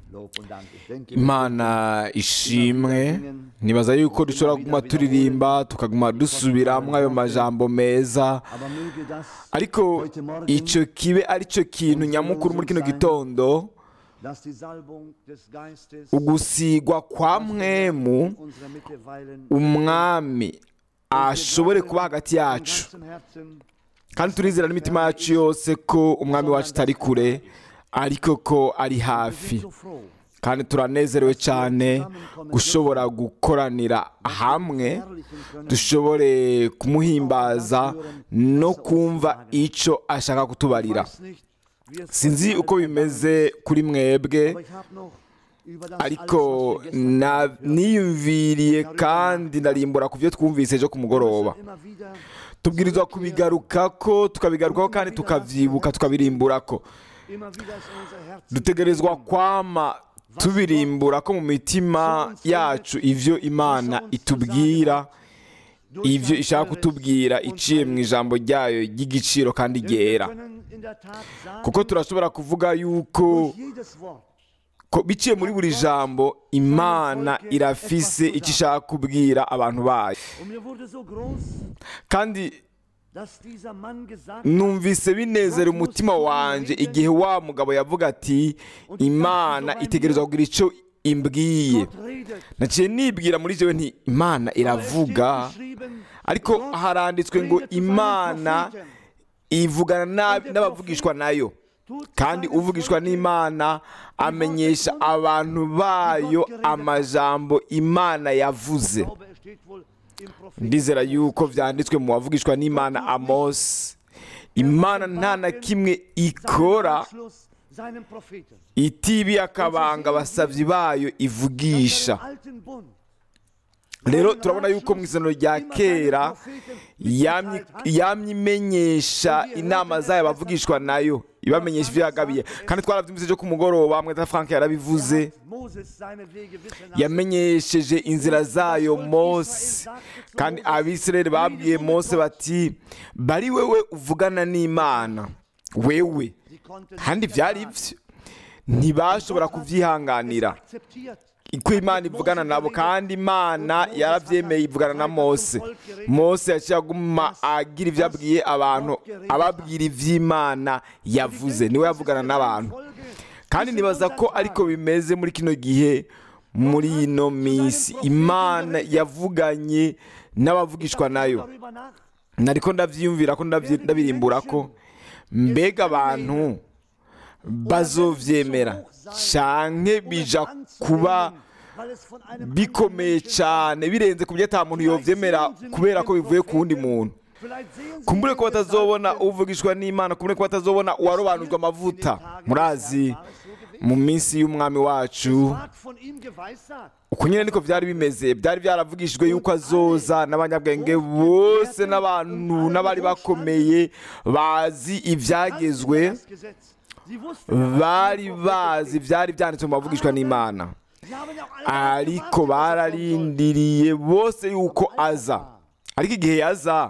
imana ishimwe nibaza yuko dushobora kuguma turirimba tukaguma dusubiramo ayo majambo meza ariko icyo kibe ari cyo kintu nyamukuru muri kino gitondo ugusigwa kwa mwemu umwami ashobore kuba hagati yacu kandi turizera n'imitima yacu yose ko umwami wacu atari kure ariko ko ari hafi kandi turanezerewe cyane gushobora gukoranira hamwe dushobore kumuhimbaza no kumva icyo ashaka kutubarira sinzi uko bimeze kuri mwebwe ariko niyumviriye kandi ndarimbura ku byo twumvise ejo ku mugoroba tubwirizwa kubigaruka ko tukabigarukaho kandi tukabyibuka tukabirimbura ko dutegerezwa kwama tubirimbura ko mu mitima yacu ibyo imana itubwira ibyo ishaka kutubwira iciye mu ijambo ryayo ry'igiciro kandi ryera kuko turashobora kuvuga yuko biciye muri buri jambo imana irafise icyo ishaka kubwira abantu bayo kandi numvise binezera umutima wanjye igihe wa mugabo yavuga ati imana itegerezwa kugira icyo imbwiye naciye nibwira muri jewe nti imana iravuga ariko haranditswe ngo imana ivugana n'abavugishwa nayo kandi uvugishwa n'imana amenyesha abantu bayo amajambo imana yavuze ndizera yuko byanditswe mu bavugishwa n'imana amosi imana nta na kimwe ikora itibiye akabanga abasabyi bayo ivugisha rero turabona yuko mu isano rya kera yamye imenyesha inama zayo abavugishwa nayo ibamenyesha ibyo yagabiye kandi twarabyumvise ejo ku mugoroba mweta frank yarabivuze yamenyesheje inzira zayo mose kandi abisirayeli babwiye mose bati bari wewe uvugana n'imana wewe kandi byari ibyo ntibashobora kubyihanganira ko imana ivugana nabo kandi imana yarabyemeye ivugana na mose mose yaciye aguma agira ibyo abwiye abantu ababwira iby'imana yavuze niwe yavugana n'abantu kandi nibaza ko ariko bimeze muri kino gihe muri ino minsi imana yavuganye n'abavugishwa nayo nariko ndabyiyumvira ko ndabirimbura ko mbega abantu bazovyemera canke bija kuba bikomeye cyane birenze ku byo ata muntu yovyemera kubera ko bivuye ku wundi muntu kumbure ko batazobona uvugishwa n'imana kumbure ko batazobona uwarobanujwe amavuta murazi mu minsi y'umwami wacu uko nyine niko byari bimeze byari byaravugishijwe yuko azoza n'abanyabwenge bose n'abantu n'abari bakomeye bazi ibyagezwe bari bazi byari byanditswe mu bavugishwa n'imana ariko bararindiriye bose yuko aza ariko igihe yaza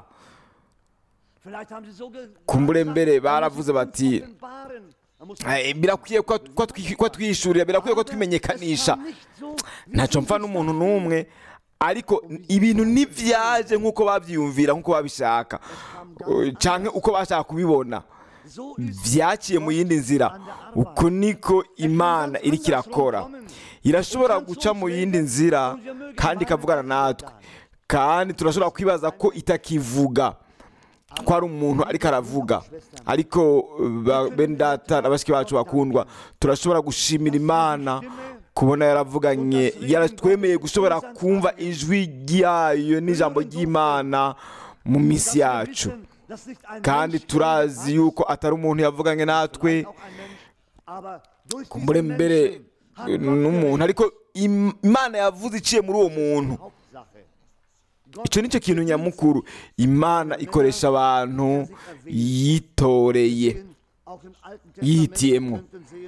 kumbure mbere baravuze bati birakwiye ko twishurira birakwiye ko twimenyekanisha ntacyo mpfa n'umuntu n'umwe ariko ibintu ntibyaje nk'uko babyiyumvira nk'uko babishaka cyangwa uko bashaka kubibona byaciye mu yindi nzira uko niko imana iri kirakora irashobora guca mu yindi nzira kandi ikavugana natwe kandi turashobora kwibaza ko itakivuga ko ari umuntu ariko aravuga ariko bendata na bashiki bacu bakundwa turashobora gushimira imana kubona yaravuganye yaratwemeye gushobora kumva ijwi ryayo n'ijambo ry'imana mu minsi yacu kandi turazi yuko atari umuntu yavuganye natwe kumbure mbere n'umuntu ariko imana yavuze iciye muri uwo muntu icyo ni cyo kintu nyamukuru imana ikoresha abantu yitoreye yihitiyemo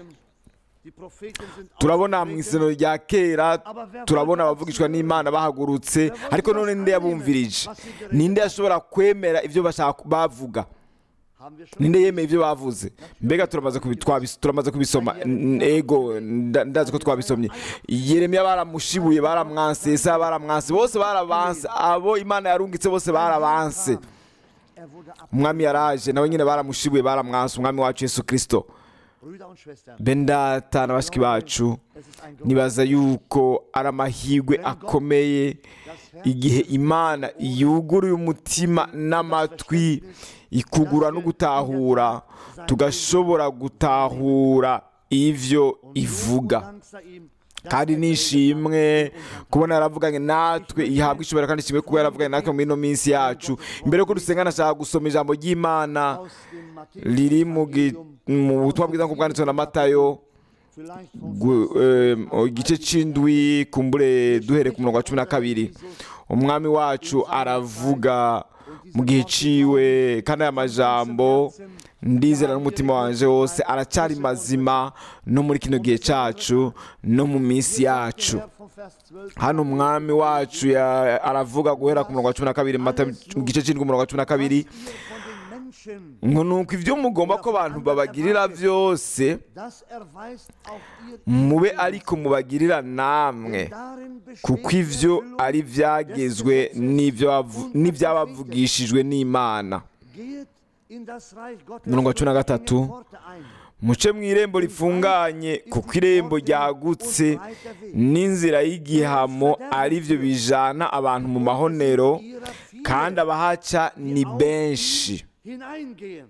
turabona mu isano rya kera turabona abavugishwa n'imana bahagurutse ariko none ninde yabumvirije ninde yashobora kwemera ibyo bashaka bavuga Haben wir schon ninde yemeye ibyo bavuze mbega turamaze kubi- twabis- turamaze kubisoma N- ego nda- ndazi ko twabisomye yeremiya baramushibuye baramwanse yesaya baramwanse bose barabanse abo imana yarungitse bose barabanse Er wurde ab. umwami yaraje nawe nyine baramushibuye baramwanse umwami wacu yesu kirisito Brüder und Schwestern, benda na bashiki bacu es ist ein nibaza yuko ari amahirwe akomeye igihe imana yuguruye umutima n'amatwi ikugura no gutahura tugashobora gutahura ivyo ivuga Danksa ihm, dass kandi er nishimwe kubona yaravuganye natwe ihabwa ishobora kandi ishimwe kuba yaravuganye natwe muri ino minsi yacu imbere yuko dusenga nashaka gusoma ijambo ry'imana aus dem Matthäus riri mu gi- mu butumwa bwiza nk'uko bwanditswe na matayo vielleicht vom gu- em, igice c'indwi kumbure duhere ku murongo wa cumi na kabiri umwami wacu aravuga mu gihe ciwe kandi aya majambo ndizera n'umutima wanje wose aracyari mazima no muri kino gihe cacu no mu minsi yacu Vers vom Vers 12 hano umwami wacu ya- aravuga guhera ku murongo wa cumi na kabiri mu Matayo- mu gice c'indwi umurongo wa cumi na kabiri ihr von den Menschen, ngo nuko ivyo mugomba ko abantu babagirira vyose das erweist auch ihr mube ariko mubagirira namwe darin besteht kuko die ivyo Erfüllung ari ivyagezwe n'ivyo bavu- n'ivyabavugishijwe n'imana Geht in das Reich Gottes Umurongo wa cumi na und gatatu. bringt Worte ein. muce mu irembo rifunganye kuko irembo ryagutse n'inzira y'igihamo ari byo bijana abantu mu mahonero Ihrer viele kandi abahaca ni benshi hineingehen.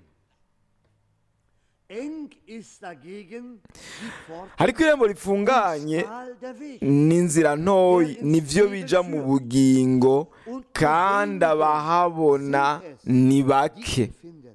Eng ist dagegen die Pforte ariko irembo rifunganye schmal der Weg. n'inzira ntoyi nivyo bija mu bugingo kandi abahabona ni bake die finden.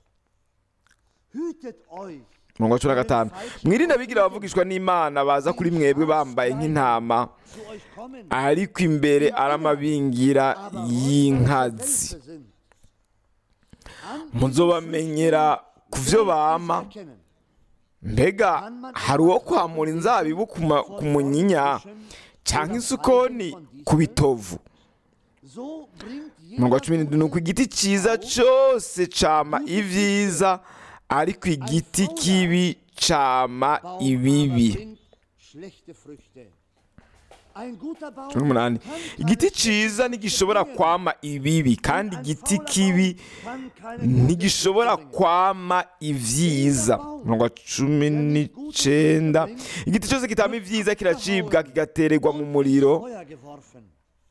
Hütet euch, umurongo wa cumi na gatanu mwirinde abigira abavugishwa n'imana baza kuri mwebwe bambaye nk'intama zu euch kommen, ariko imbere ari amabingira y'inkazi Wölfe sind. An muzobamenyera ku vyo bama erkennen. mbega hari uwo kwamura inzabibu ku ma- ku munyinya canke isukoni ku bitovu So bringt umurongo wa jeder cumi n'indwi ni uko igiti ciza cose cama ivyiza ariko igiti kibi cama Baum ibibi aber bringt schlechte Früchte. Ein guter Baum cumi n'umunani kann keine igiti ciza ntigishobora kwama ibibi kandi Ein igiti fauler kibi Baum kann keine gute ntigishobora Früchte bringen. kwama ivyiza umurongo wa cumi n'icenda igiti cyose kitama ivyiza kiracibwa kigatererwa mu muriro Feuer geworfen.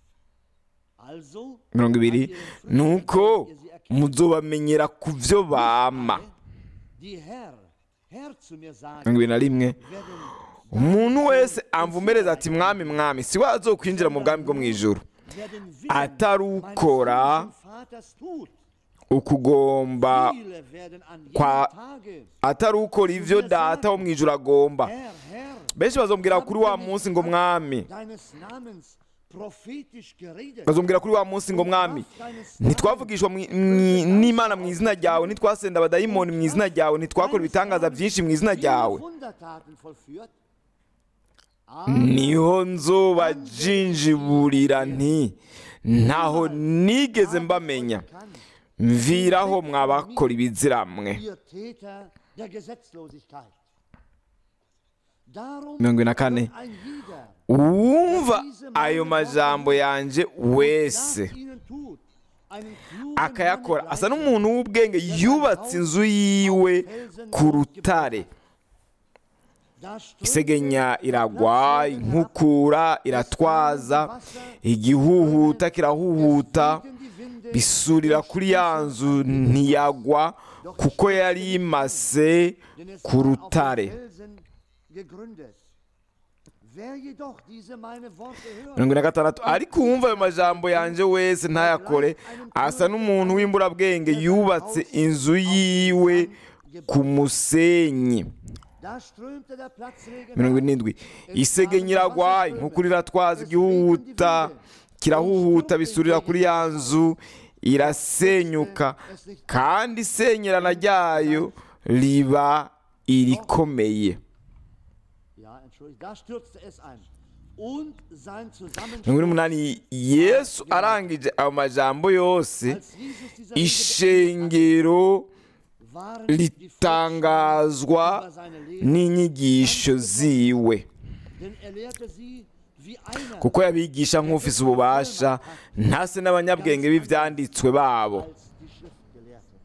Also mirongo ibiri an ihren Früchten nuko werdet ihr sie erkennen. muzobamenyera ku vyo bama Die Herr, Herr zu mir sagen, mirongo ibiri na rimwe werden umuntu wese amvumereza ati mwami mwami si we azokwinjira mu bwami bwo mu ijuru werden atari meines ukora himmlischen Vaters tut. ukugomba Viele werden an jedem kwa- Tage, atari ukora ivyo data wo mu ijuru agomba Herr, Herr, benshi bazombwira kuri wa munsi ngo mwami deines Namens prophetisch geredet. bazombwira kuri wa munsi ngo mwami ntitwavugishwa mwi- mwi- n'imana mu izina ryawe ntitwasenda abadayimoni mu izina ryawe ntitwakora ibitangaza byinshi mu izina ryawe Wundertaten vollführt. niho nzobajinjiburira nti ntaho nigeze mbamenya mviraho mwabakora ibiziramwe Ihr Täter der Gesetzlosigkeit. Darum mirongo ine na kane wird ein jeder, uwumva ayo majambo yanje wese nach ihnen tut, einen klugen akayakora Mann asa gleichen, n'umuntu w'ubwenge yubatse inzu yiwe ku rutare da strömt isegenya iragwa inkukura iratwaza igihuhuta kirahuhuta gegen die Winde, bisurira kuri ya nzu ntiyagwa kuko yari imase denn es ku war auf rutare den Felsen gegründet. Wer jedoch diese meine Worte hört, mirongo ine na gatandatu ariko uwumva ayo majambo yanje wese ntayakore asa n'umuntu w'imburabwenge yubatse inzu yiwe ku musenyi da strömte der Platzregen mirongo ab. irindwi isegenya iragwa inkukura iratwaza igihuhuta kirahuhuta bisurira kuri ya nzu irasenyuka kandi isenyerana ryayo riba irikomeye Ja, entschuldigt, da stürzte es ein. Und sein mirongo ine Zusammenschluss, n'umunani yesu arangije ayo majambo yose als Jesus dieser ishengero waren die ritangazwa über seine Lehre, n'inyigisho ziwe denn er lehrte sie wie einer kuko yabigisha nk'ufise ububasha ntase n'abanyabwenge b'ivyanditswe babo als die Schriftgelehrten.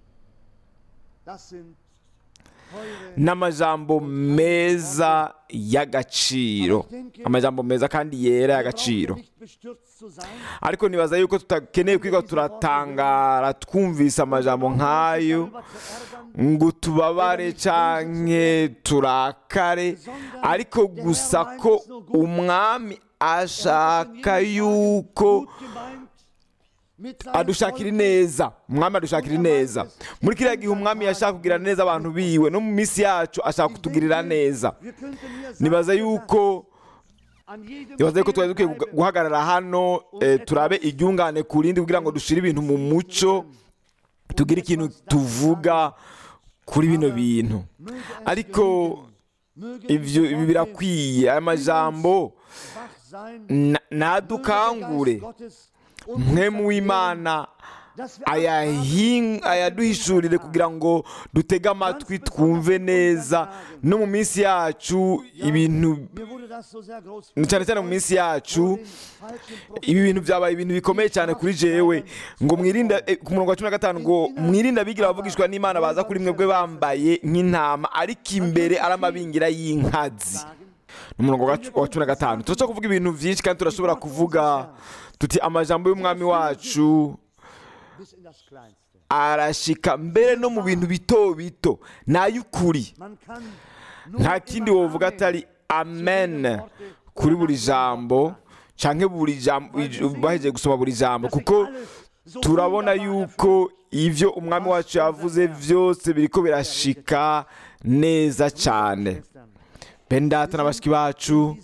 Das sind teure n'amajambo meza y'agaciro amajambo meza kandi yera Wir brauchen y'agaciro nicht bestürzt zu sein, ariko nibaza yuko tutakeneye kwiga turatangara twumvise amajambo nk'ayo darüber zu ärgern, ngo tubabare canke turakare ariko gusa ko umwami ashaka yuko gut gemeint, mit seinem adushakira Volk ineza umwami adushakira ineza muri kiriya gihe umwami yashaka kugirira neza abantu biwe no mu minsi yacu ashaka kutugirira neza Wir könnten hier sagen, nibaza yuko an jedem nibaza yuko twari stehen dukwiye bleiben, guhagarara hano eh, turabe iryungane ku rindi kugira ngo dushire ibintu mu muco tugire ikintu tuvuga kuri bino bintu möge es ariko gelingen, möge ivyo die ibi Worte birakwiye aya majambo wach sein, na- möge der nadukangure Geist Gottes uns mwe vergehen, mu w'imana dass wir ayahin- ayaduhishurire kugira ngo dutege amatwi twumve neza no mu minsi yacu ibintu Mir wurde das so sehr groß cyane cyane mu minsi yacu den falschen Propheten. ibi bintu byabaye ibintu bikomeye cyane kuri jewe ngo mwirinde eh, ku murongo wa cumi na gatanu ngo mwirinde abigira abavugishwa n'imana baza kuri mwebwe bambaye nk'intama ariko imbere ari amabingira y'inkazi ni umurongo wa wa cumi na gatanu turashobora kuvuga ibintu byinshi kandi turashobora kuvuga tuti amajambo y'umwami wacu bis in das Kleinste. arashika mbere no mu bintu bito bito ni ay'ukuri Man kann nur nta kindi immer wovuga Amen atari amen kuri buri jambo canke buri jambo bahejeje gusoma buri jambo kuko turabona yuko ivyo umwami wacu yavuze vyose biriko birashika neza cane bene data na bashiki bacu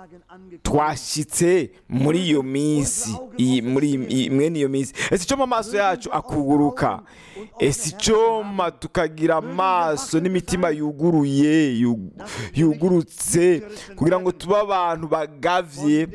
twashyitse muri iyo minsi iyi- muri iyi- mwene iyo minsi ese icyo mu maso yacu akuguruka ese icoma tukagira amaso n'imitima yuguruye yu- yugurutse kugira ngo tube abantu bagavye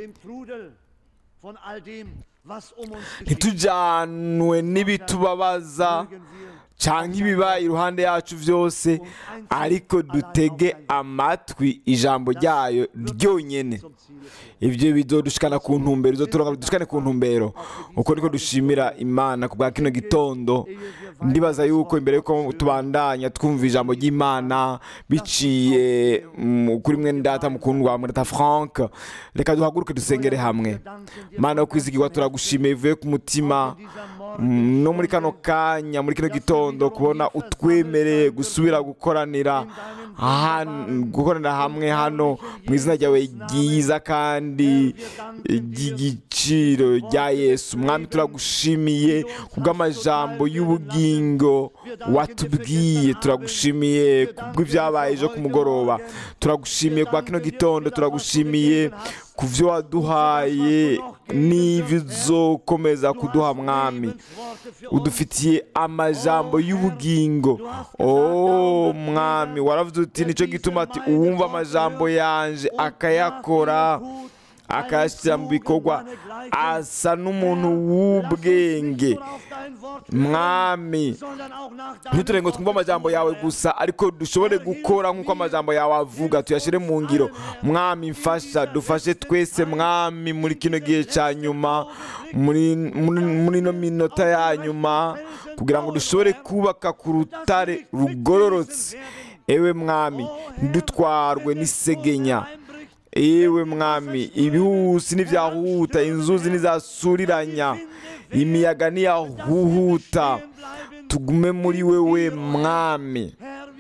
ntitujanwe n'ibitubabaza cyangwa ibiba iruhande yacu byose ariko dutege amatwi ijambo ryayo ryonyine ibyo bizodushikana ku ntumbero bizoturonga dushikane ku ntumbero uko niko dushimira imana ku bwa kino gitondo ndibaza yuko imbere yuko tubandanya twumva ijambo ry'imana biciye mu- kuri mwene data mukundwa murata frank reka duhaguruke dusengere hamwe mana yo kwizigirwa turagushimiye bivuye ku mutima Mm, no muri kano kanya muri kino gitondo kubona utwemereye gusubira gukoranira han- gukoranira hamwe hano mu izina ryawe ryiza kandi ry'igiciro rya yesu mwami turagushimiye kubw'amajambo y'ubugingo watubwiye turagushimiye kubw'ibyabaye ejo ku mugoroba turagushimiye kwa kino gitondo turagushimiye ku byo waduhaye n'ibyo uzokomeza kuduha mwami udufitiye amajambo y'ubugingo oh mwami waravuze uti nicyo gituma ati uwumva amajambo yanje akayakora akayashyira mu bikorwa asa n'umuntu w'ubwenge mwami ntiturenge ngo twumve amajambo yawe gusa ariko dushobore gukora nk'uko amajambo yawe avuga tuyashyire mu ngiro mwami mfasha dufashe twese mwami muri kino gihe cya nyuma muri muri- muri ino minota ya nyuma kugira ngo dushobore kubaka ku rutare rugororotse ewe mwami ntidutwarwe n'isegenya ewe mwami ibihusi n'ibyahuta inzuzi n'izasuriranya imiyaga n'iyahuhuta tugume muri wewe mwami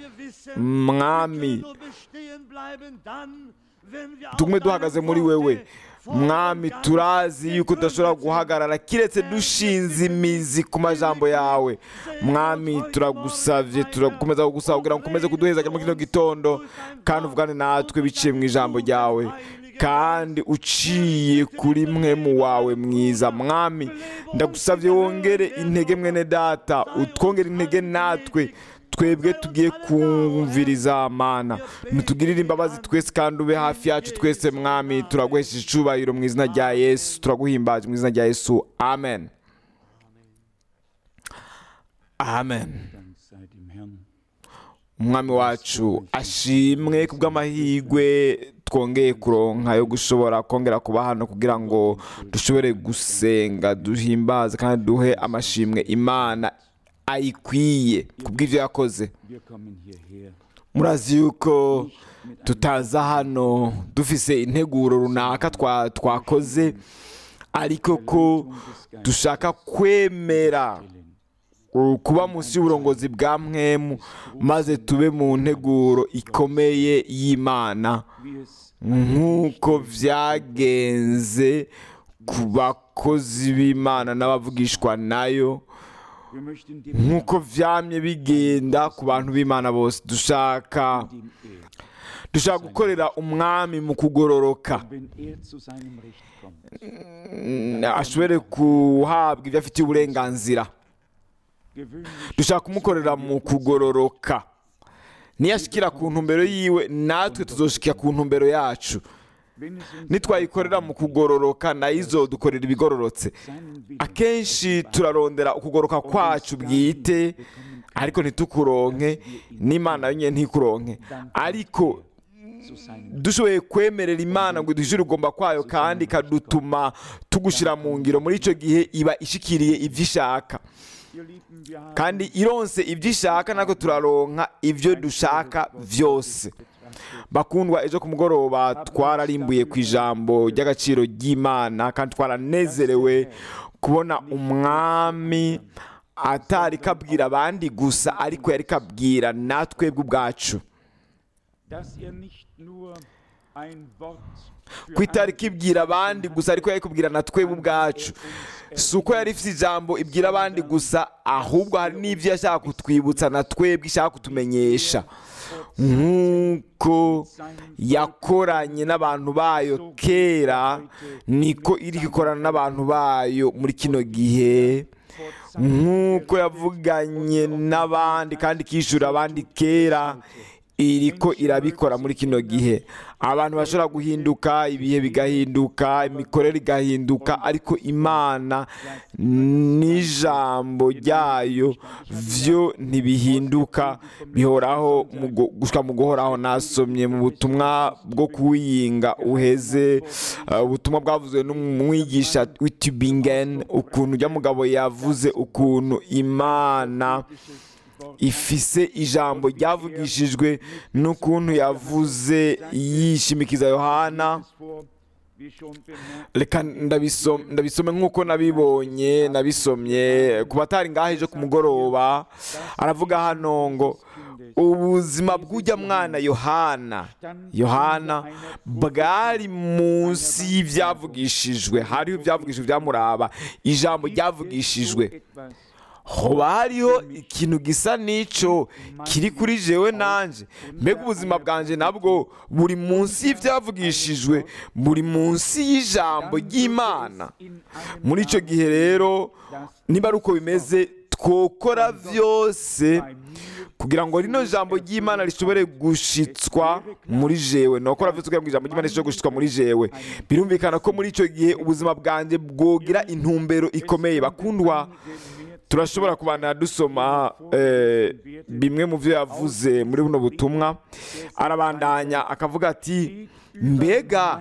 mwami tugume duhagaze muri wewe mwami turazi yuko tudashobora guhagarara kiretse dushinze imizi ku majambo yawe mwami turagusavye turakomeza kugusaba kugira ngo ukomeze kuduheza muri kino gitondo kandi uvugane natwe biciye mu ijambo ryawe kandi uciye kuri mwe mu wawe mwiza mwami ndagusavye wongere intege mwene data utwongere intege natwe twebwe tugiye kumviriza mana ntitugirire imbabazi twese kandi ube hafi yacu twese mwami turaguhesha icubahiro mu izina rya yesu turaguhimbaje mu izina rya yesu amen amen Dank sei dem Herrn. umwami wacu ashimwe ku bw'amahirwe twongeye kuronka yo gushobora kongera kuba hano kugira ngo dushobore gusenga duhimbaze kandi duhe amashimwe imana ayikwiye ku bw'ibyo yakoze Wir kommen hierher murazi yuko tutaza hano dufise integuro runaka twa- twakoze ariko ko dushaka kwemera uh, kuba munsi y'uburongozi bwa mwemu maze tube mu nteguro ikomeye y'imana wie es nk'uko byagenze ku bakozi b'imana n'abavugishwa nayo wir möchten dem nk'uko vyamye bigenda ku bantu b'imana bose dushaka dem er, dushaka gukorera umwami mu kugororoka wenn er zu seinem Recht kommt, Mm, ashobore guhabwa ibyo afitiye uburenganzira gewöhnlich dushaka kumukorera mu kugororoka niyashikira ku ntumbero yiwe natwe tuzoshikira ku ntumbero yacu wenn es uns nitwayikorera mu kugororoka nayo izodukorera ibigororotse seinen Willen akenshi turarondera ukugoroka kwacu bwite ariko ntitukuronke n'imana yonyine ntikuronke ariko zu seinem dushoboye kwemerera imana ngo duhishe urugomba kwayo kandi ikadutuma tugushyira mu ngiro muri icyo gihe iba ishikiriye ibyo ishaka Ihr Lieben, wir haben kandi ironse ibyo ishaka natwe turaronka ibyo dushaka byose bakundwa ejo ku mugoroba twararimbuye ku ijambo ry'agaciro ry'imana kandi twaranezerewe kubona umwami atari kabwira abandi gusa ariko yari kabwira natwebwe ubwacu dass er nicht nur ein Wort für ko itari kibwira abandi gusa ariko yari kubwira na twebwe ubwacu si uko yari ifite ijambo ibwira abandi gusa ahubwo hari n'ibyo yashaka kutwibutsa na twebwe ishaka kutumenyesha nk'uko yakoranye n'abantu bayo kera niko iri gukorana n'abantu bayo muri kino gihe nk'uko yavuganye n'abandi kandi ikishyura abandi kera iriko irabikora muri kino gihe abantu bashobora guhinduka ibihe bigahinduka imikorere igahinduka ariko imana n'ijambo ryayo byo ntibihinduka bihoraho mu gu- gushika mu guhoraho nasomye mu butumwa bwo kuwiyinga uheze uh, ubutumwa bwavuzwe n'umwigisha w'itubingen ukuntu ujya mugabo yavuze ukuntu imana ifise ijambo ryavugishijwe n'ukuntu yavuze yishimikiza yohana vor, wie schon bemerkt, reka ndabisome ndabisome nk'uko nabibonye nabisomye ku batari ngaho ejo ku mugoroba aravuga hano ngo ubuzima bw'ujya mwana yohana yohana bwari munsi y'ibyavugishijwe hariho ibyavugishijwe byamuraba ijambo ryavugishijwe etwas hoba hariho ikintu gisa n'ico kiri kuri jewe nanje mbega ubuzima bwanje nabwo buri munsi y'ibyavugishijwe buri munsi y'ijambo ry'imana in einem muri icyo gihe rero niba ari uko bimeze twokora byose kugira ngo rino jambo ry'imana rishobore gushitswa muri jewe nokora byose kugira ngo ijambo ry'imana rishobore gushitswa muri jewe birumvikana ko muri icyo gihe ubuzima bwanjye bwogira intumbero ikomeye bakundwa turashobora kubana dusoma eh, bimwe mu byo yavuze muri buno butumwa arabandanya akavuga ati mbega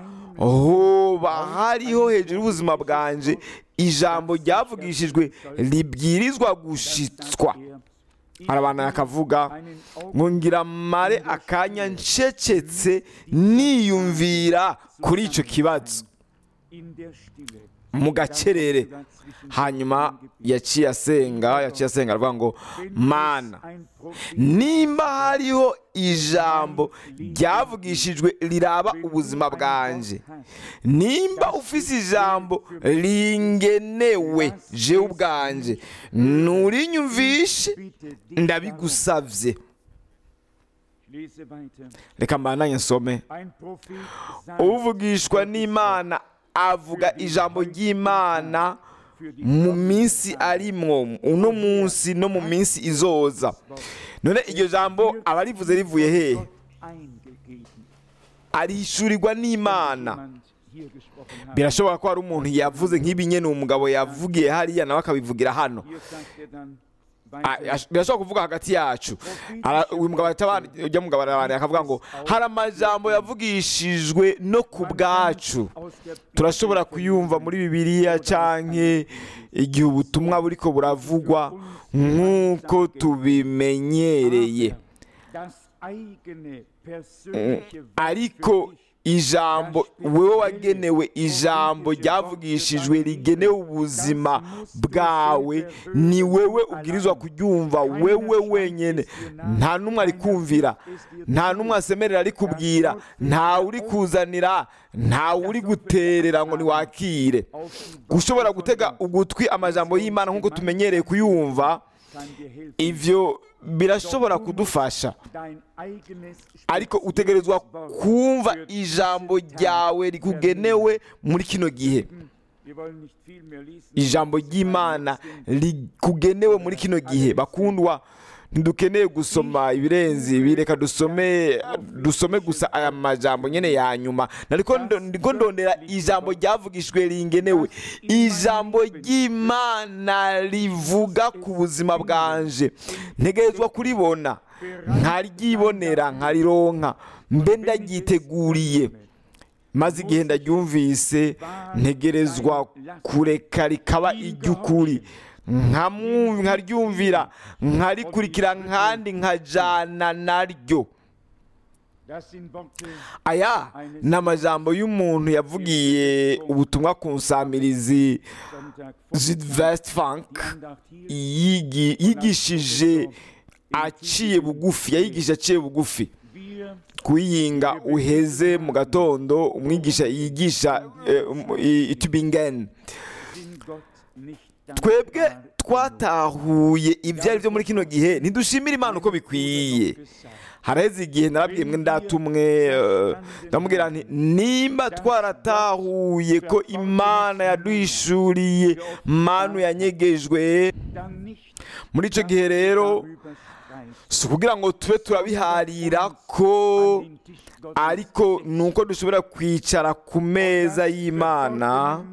hoba hariho hejuru y'ubuzima bwanje ijambo ryavugishijwe ribwirizwa gushitswa arabandanya akavuga ngo ngira mare akanya ncecetse niyumvira kuri icyo kibazo in der Stille mu gacerere hanyuma yaciye asenga yaciye asenga aravuga ngo mana ein Prophet nimba hariho ijambo ryavugishijwe riraba ubuzima bwanjye nimba ufise ijambo ringenewe jewe ubwanjye nturinyumvishe bitte dich ndabigusavye lese weiter reka mbandanye nsome ein Prophet sagt uvugishwa n'imana avuga ijambo ry'imana mu minsi arimwo uno munsi no mu minsi izoza none iryo jambo aba rivuze rivuye hehe Gott eingegeben arihishurirwa n'imana jemand hier gesprochen hat birashoboka ko hari umuntu yavuze nk'ibi nyene umugabo yavugiye hariya nawe akabivugira hano hier sagt er dann a- ash- birashobora kuvuga hagati yacu Ara- uyu mugabo atabana ujya mugabo arabana akavuga ngo hari amajambo yavugishijwe no ku bwacu turashobora kuyumva muri bibiliya canke igihe ubutumwa buriko buravugwa nk'uko tubimenyereye das eigene persönliche ariko Wort für dich ijambo wewe wagenewe ijambo ryavugishijwe rigenewe ubuzima bwawe ni wewe ubwirizwa kuryumva wewe wenyine nta n'umwe ari kumvira nta n'umwe asemerera ari kubwira ntawe uri kuzanira ntawe uri guterera ngo niwakire gushobora gutega ugutwi amajambo y'imana nk'uko tumenyereye kuyumva kann dir helfen. ivyo birashobora kudufasha Dein eigenes ariko utegerezwa kumva ijambo ryawe rikugenewe muri kino gihe Wir wollen nicht viel mehr lesen. ijambo ry'imana rikugenewe muri kino gihe bakundwa ntidukeneye gusoma ibirenze ibi reka dusome dusome gusa aya majambo nyine ya nyuma nariko ndo- ndiko ndondera ijambo ryavugishijwe ringenewe ijambo ry'imana rivuga ku buzima bwanje ntegerezwa kuribona nkaryibonera nkarironka mbe ndagyiteguriye maze igihe ndaryumvise ntegerezwa kureka rikaba iry'ukuri nkamwumva nkaryumvira nkarikurikira nkandi nkajana naryo Das sind Worte aya ni amajambo y'umuntu yavugiye ubutumwa ku nsamirizi Sonntag Südwest Funk Andacht hier. yigi- yigishije aciye bugufi yayigishije aciye bugufi Wir kuyinga uheze mu gatondo umwigisha yigisha eh, um, i- i Tübingen sind Gott nicht twebwe dankbar. twatahuye ibyo ari byo muri kino gihe ntidushimire imana uko bikwiye haraheze igihe narabwiye mwe ndatumwe eh, ndamubwira nti nimba twaratahuye ko imana yaduhishuriye manu yanyegejwe Dann nicht muri icyo gihe rero darüber streiten. si ukugira ngo tube turabiharira ko An den Tisch Gottes ariko ni uko dushobora kwicara ku meza y'imana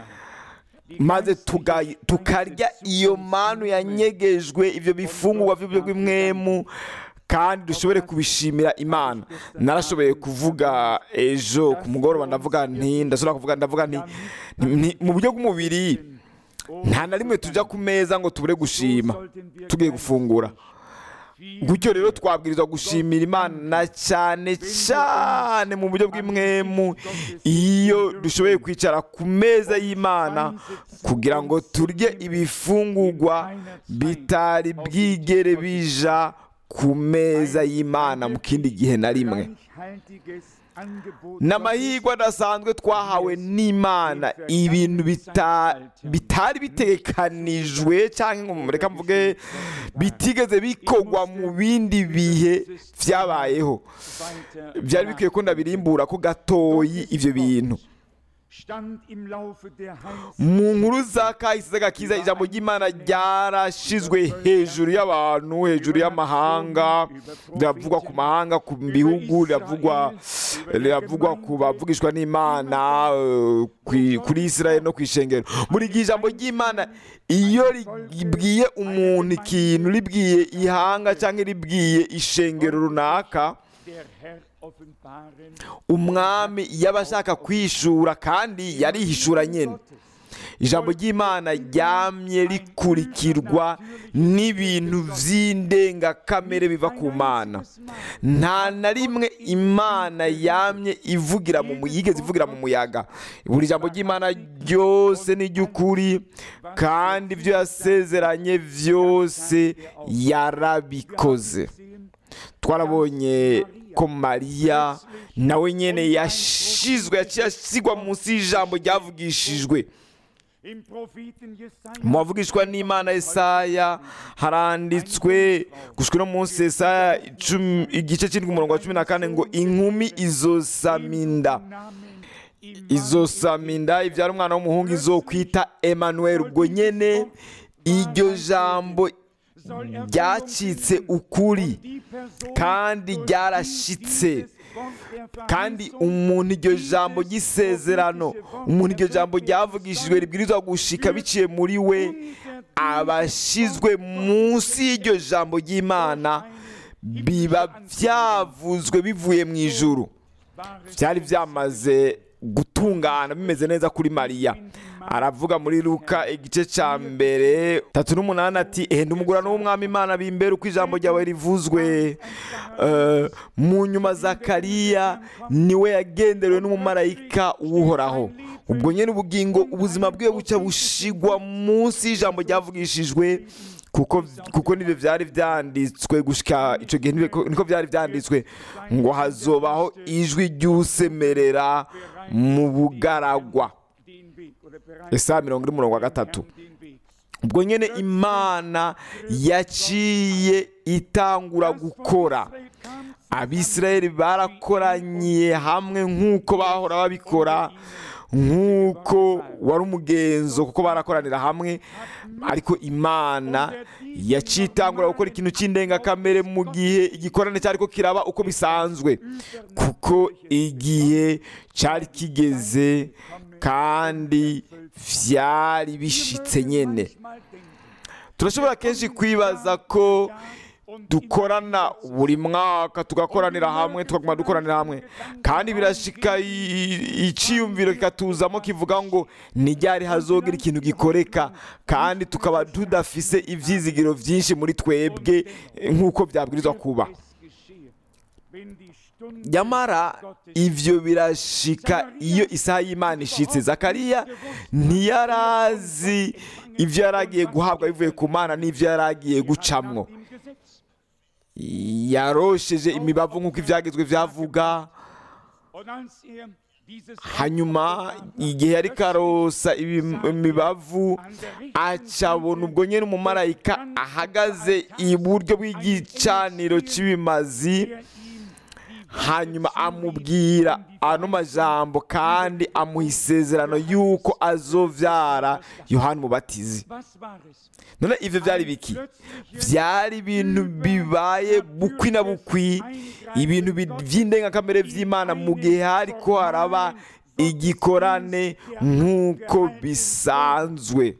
maze tuga- tukarya iyo manu yanyegejwe ibyo bifungurwa by'uburyo bw'imwemu kandi dushobore kubishimira imana narashoboye kuvuga ejo ku mugoroba ndavuga nti ndashobora kuvuga ndavuga nti nti- mu buryo bw'umubiri nta na rimwe tujya ku meza ngo tubure gushima tugiye gufungura gutyo rero twabwirizwa gushimira imana na cyane cyane mu buryo bw'imwemu iyo dushoboye kwicara ku meza y'imana kugira ngo turye ibifungurwa bitari bwigere bija ku meza y'imana mu kindi gihe na rimwe ni amahirwe adasanzwe twahawe n'imana ibintu bita- bitari bitekanijwe cyangwa ngo reka mvuge bitigeze bikorwa mu bindi bihe byabayeho byari bikwiye ko ndabirimbura ko gatoyi ibyo bintu mu nkuru za kahise z'agakiza ijambo ry'imana ryarashizwe hejuru y'abantu hejuru y'amahanga riravugwa ku mahanga ku bihugu riravugwa riravugwa ku bavugishwa n'imana eh, kwi- kuri israel no ku ishengero buri gihe ijambo ry'imana iyo ribwiye umuntu ikintu ribwiye ihanga cyangwa ribwiye ishengero runaka umwami yaba ashaka kwishura kandi yarihishura nyine ijambo ry'imana ryamye rikurikirwa n'ibintu by'indengakamere biva ku mana nta na rimwe imana yamye ivugira mu mu- yigeze ivugira mu muyaga buri jambo ry'imana ryose ni iry'ukuri kandi ibyo yasezeranye byose yarabikoze twarabonye ko mariya nawe nyine yashizwe yaciye asigwa munsi y'ijambo ryavugishijwe mu bavugishwa n'imana Yesaya haranditswe gushwa no munsi Yesaya icumi- igice cy'indwi umurongo wa cumi na kane ngo inkumi izosaminda izosaminda ibyara umwana w'umuhungu izokwita Emmanuel ubwo nyene iryo jambo ryacitse ukuri kandi ryarashitse kandi umuntu iryo jambo ry'isezerano umuntu iryo jambo ryavugishijwe ribwirizwa gushika biciye muri we abashizwe munsi y'iryo jambo ry'imana biba byavuzwe bivuye mu ijuru byari byamaze gutungana bimeze neza kuri mariya aravuga muri luka igice cya mbere tatu n'umunani ati ehenda umugurano w'umwami imana bimbere uko ijambo ryawe rivuzwe Eh, mu nyuma zakariya niwe yagenderewe n'umumarayika w'uhoraho ubwo nyine ubugingo ubuzima bwe buca bushigwa munsi y'ijambo ryavugishijwe kuko kuko nibyo byari byanditswe gushika icyo gihe nibyo- niko byari byanditswe ngo hazobaho ijwi ry'usemerera mu bugaragwa Yesaya mirongo ine umurongo wa gatatu ubwo nyine imana yaciye itangura gukora abisirayeli barakoraniye hamwe nk'uko bahora babikora nk'uko wari umugenzo kuko barakoranira hamwe ariko imana yaciye itangura gukora ikintu cy'indengakamere mu gihe igikorane cyari ko kiraba uko bisanzwe kuko igihe cyari kigeze kandi byari bishitse nyine turashobora kenshi kwibaza ko dukorana buri mwaka tugakoranira hamwe tukaguma dukoranira hamwe kandi birashika i- iciyumviro kikatuzamo kivuga ngo nijyari hazogira ikintu gikoreka kandi tukaba tudafise ivyizigiro vyinshi muri twebwe eh, nk'uko byabwirizwa kuba nyamara ivyo birashika iyo isaha y'imana ishitse zakariya ntiyarazi ivyo yaragiye guhabwa bivuye ku mana n'ivyo yaragiye gucamwo yarosheje imibavu nk'uko ibyagezwe byavuga hanyuma igihe yari karosa ibi- imibavu acabona ubwo nyine umumarayika ahagaze iburyo bw'igicaniro cy'ibimazi hanyuma amubwira ano majambo kandi amuha isezerano y'uko azovyara yohani umubatizi none ivyo byari biki byari ibintu bibaye bukwi na bukwi ibintu bi- by'indengakamere by'imana mu gihe hariko haraba igikorane nk'uko bisanzwe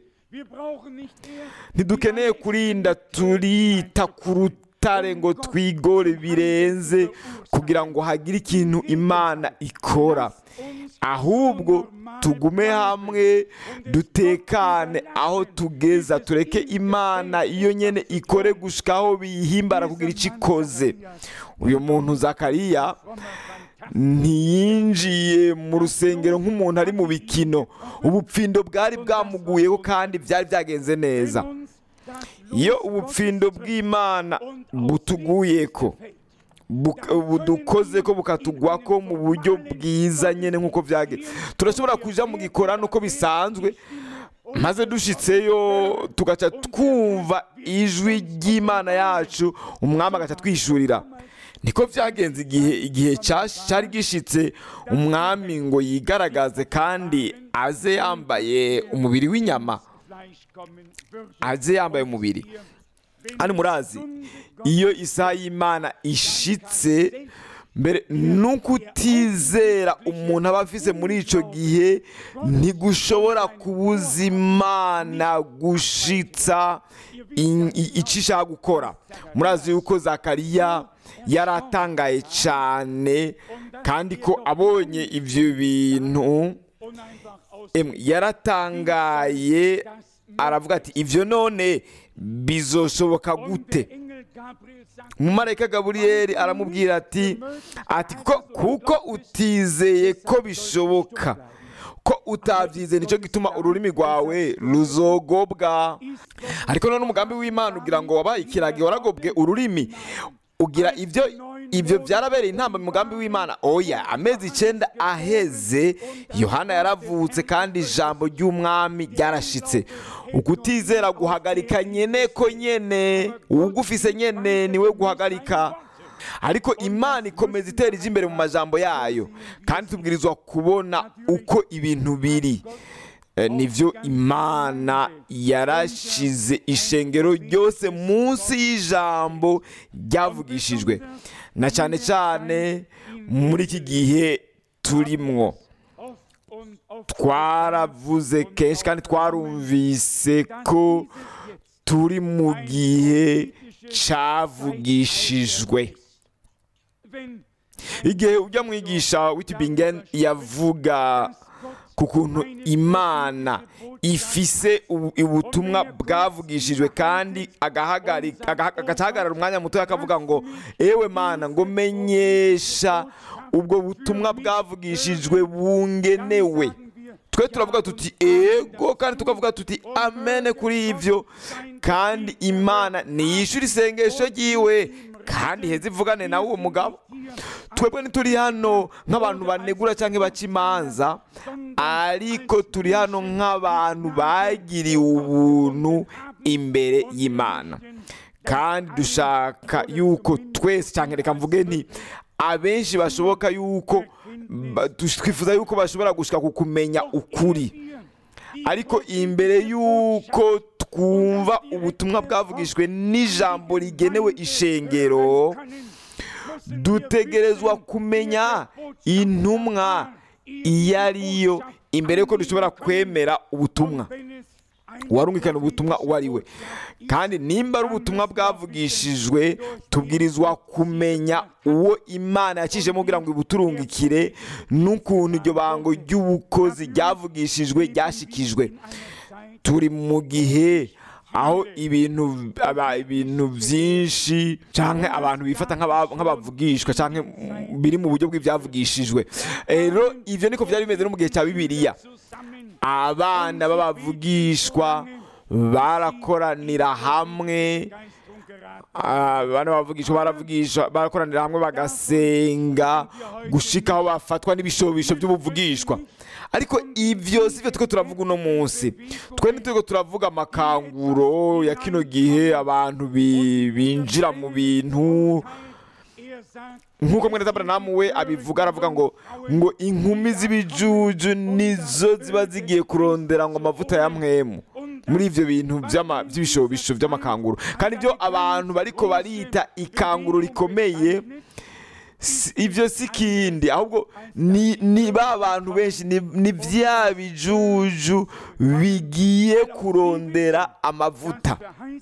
ntidukeneye kurinda turita ku rutare ngo twigore birenze kugira ngo hagire ikintu imana ikora ahubwo tugume hamwe dutekane aho tugeza tureke imana iyo nyene ikore gushika aho biyihimbara kugira icyo ikoze uyu muntu zakariya ntiyinjiye mu rusengero nk'umuntu ari mu bikino ubupfindo bwari bwamuguyeho kandi byari byagenze neza iyo ubupfindo bw'imana butuguyeko buk- budukoze ko bukatugwa ko mu buryo bwiza nyine nk'uko byagenze turashobora kuja mu gikorano uko bisanzwe maze dushitseyo tugaca twumva ijwi ry'imana yacu umwami agaca twishurira niko byagenze igihe igihe cya- cyari gishitse umwami ngo yigaragaze kandi aze yambaye umubiri w'inyama aze yambaye umubiri hano murazi iyo isaha y'imana ishitse mbere nuko utizera umuntu aba afise muri icyo gihe ntigushobora kubuza imana gushitsa in- i- icyo ishaka gukora murazi yuko zakariya yari atangaye cyane kandi ko abonye ibyo bintu emwe yaratangaye aravuga ati ibyo none bizoshoboka gute umumarayika gaburiyeli aramubwira ati ati kuko kuko utizeye ko bishoboka ko utabyizeye nicyo gituma ururimi rwawe ruzogobwa ariko none umugambi w'imana ugira ngo wabaye ikiragi waragobwe ururimi ugira ibyo ibyo byarabereye intamba mu mugambi w'imana oya amezi icyenda aheze yohana yaravutse kandi ijambo ry'umwami ryarashitse ukutizera guhagarika nyene ko nyene uwugufise nyene niwe guhagarika ariko imana ikomeza itera ijya imbere mu majambo yayo kandi tubwirizwa kubona uko ibintu biri Eh, nivyo imana yarashize ishengero ryose munsi y'ijambo ryavugishijwe na cyane cyane muri iki gihe turimwo twaravuze kenshi kandi twarumvise ko turi mu gihe cyavugishijwe wenn igihe ujya mwigisha witibingen yavuga ku kuntu imana ifise ubu- ubutumwa bwavugishijwe kandi agahagarika- aga- agahagarara umwanya muto akavuga ngo ewe mana ngo menyesha ubwo butumwa bwavugishijwe bungenewe twe turavuga tuti ego kandi tukavuga tuti amene kuri ibyo kandi imana niyishyura isengesho ryiwe kandi heza ivugane nawe uwo mugabo twebwe ntituri hano nk'abantu banegura cyangwa baca imanza ariko turi hano nk'abantu bagiriwe ubuntu imbere y'imana kandi dushaka yuko twese cyangwa reka mvuge nti abenshi bashoboka yuko ba- twifuza yuko bashobora gushika ku kumenya ukuri ariko imbere y'uko twumva ubutumwa bwavugishijwe n'ijambo rigenewe ishengero dutegerezwa kumenya intumwa iyo ariyo imbere y'uko dushobora kwemera ubutumwa uwarungikana ubutumwa uwo ari we kandi nimba ari ubutumwa bwavugishijwe tubwirizwa kumenya uwo imana yacishemo kugira ngo ibuturungikire n'ukuntu iryo bango ry'ubukozi ryavugishijwe ryashikijwe turi mu gihe aho ibintu aba- ibintu byinshi cyangwa abantu bifata nk'aba- nk'abavugishwa cyangwa biri mu buryo bw'ibyavugishijwe rero ibyo niko byari bimeze no mu gihe cya bibiliya abana b'abavugishwa barakoranira hamwe abana bavugishwa baravugisha barakoranira hamwe bagasenga gushika aho bafatwa n'ibishobisho by'ubuvugishwa ariko ibyo si byo turiko turavuga uno munsi twe ntituriko turavuga amakanguro ya kino gihe abantu bi- binjira mu bintu nk'uko mwene Aburahamu we abivuga aravuga ngo ngo inkumi z'ibijuju nizo ziba zigiye kurondera ngo amavuta ya mwemu muri ibyo bintu by'ama- by'ibishobisho by'amakanguro kandi ibyo abantu bariko barita ikanguro rikomeye si- ibyo si kindi ahubwo ni ni ba bantu benshi ni ni bya bijuju bigiye kurondera amavuta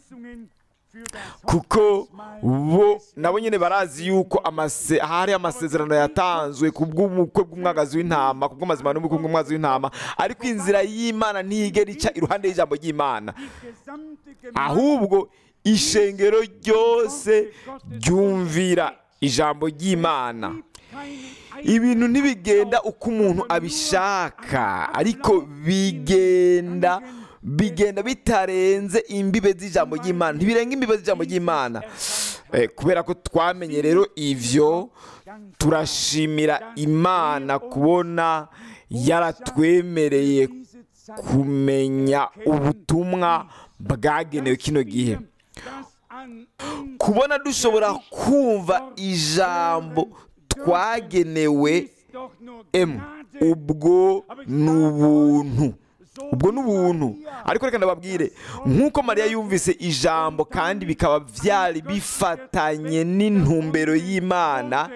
kuko bo nabo nyine barazi yuko amase hari amasezerano yatanzwe ku bw'ubukwe bw'umwagazi w'intama ku bw'amazima n'ubukwe bw'umwagazi w'intama ariko inzira y'imana ntigera ica iruhande y'ijambo ry'imana ahubwo ishengero ryose ryumvira ijambo ry'imana ibintu ntibigenda uko umuntu abishaka ariko bigenda bigenda bitarenze imbibe z'ijambo ry'imana ntibirenga imbibe z'ijambo ry'imana Eh, kubera ko twamenye rero ivyo turashimira imana kubona yaratwemereye kumenya ubutumwa bwagenewe kino gihe kubona dushobora kumva ijambo twagenewe emu ubwo ni ubuntu ubwo ni ubuntu ariko reka ndababwire nk'uko mariya yumvise ijambo kandi bikaba byari bifatanye n'intumbero y'imana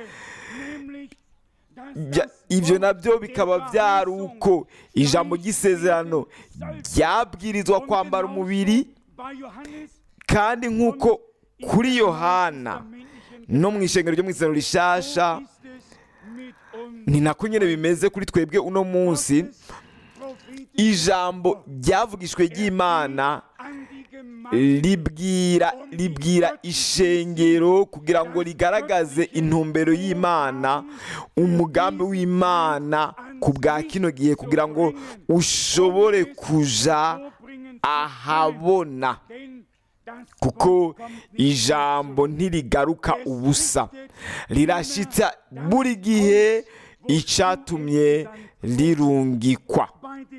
bya- ibyo nabyo bikaba byari uko ijambo ry'isezerano ryabwirizwa kwambara umubiri kandi nk'uko kuri yohana no mu ishengero ryo mu isezerano rishasha ni nako nyine bimeze kuri twebwe uno munsi ijambo ryavugishwe ry'imana ribwira ribwira ishengero kugira ngo rigaragaze intumbero y'imana umugambi w'imana ku bwa kino gihe kugira ngo ushobore kuja ahabona kuko ijambo ntirigaruka ubusa rirashitsa buri gihe icyatumye rirungikwa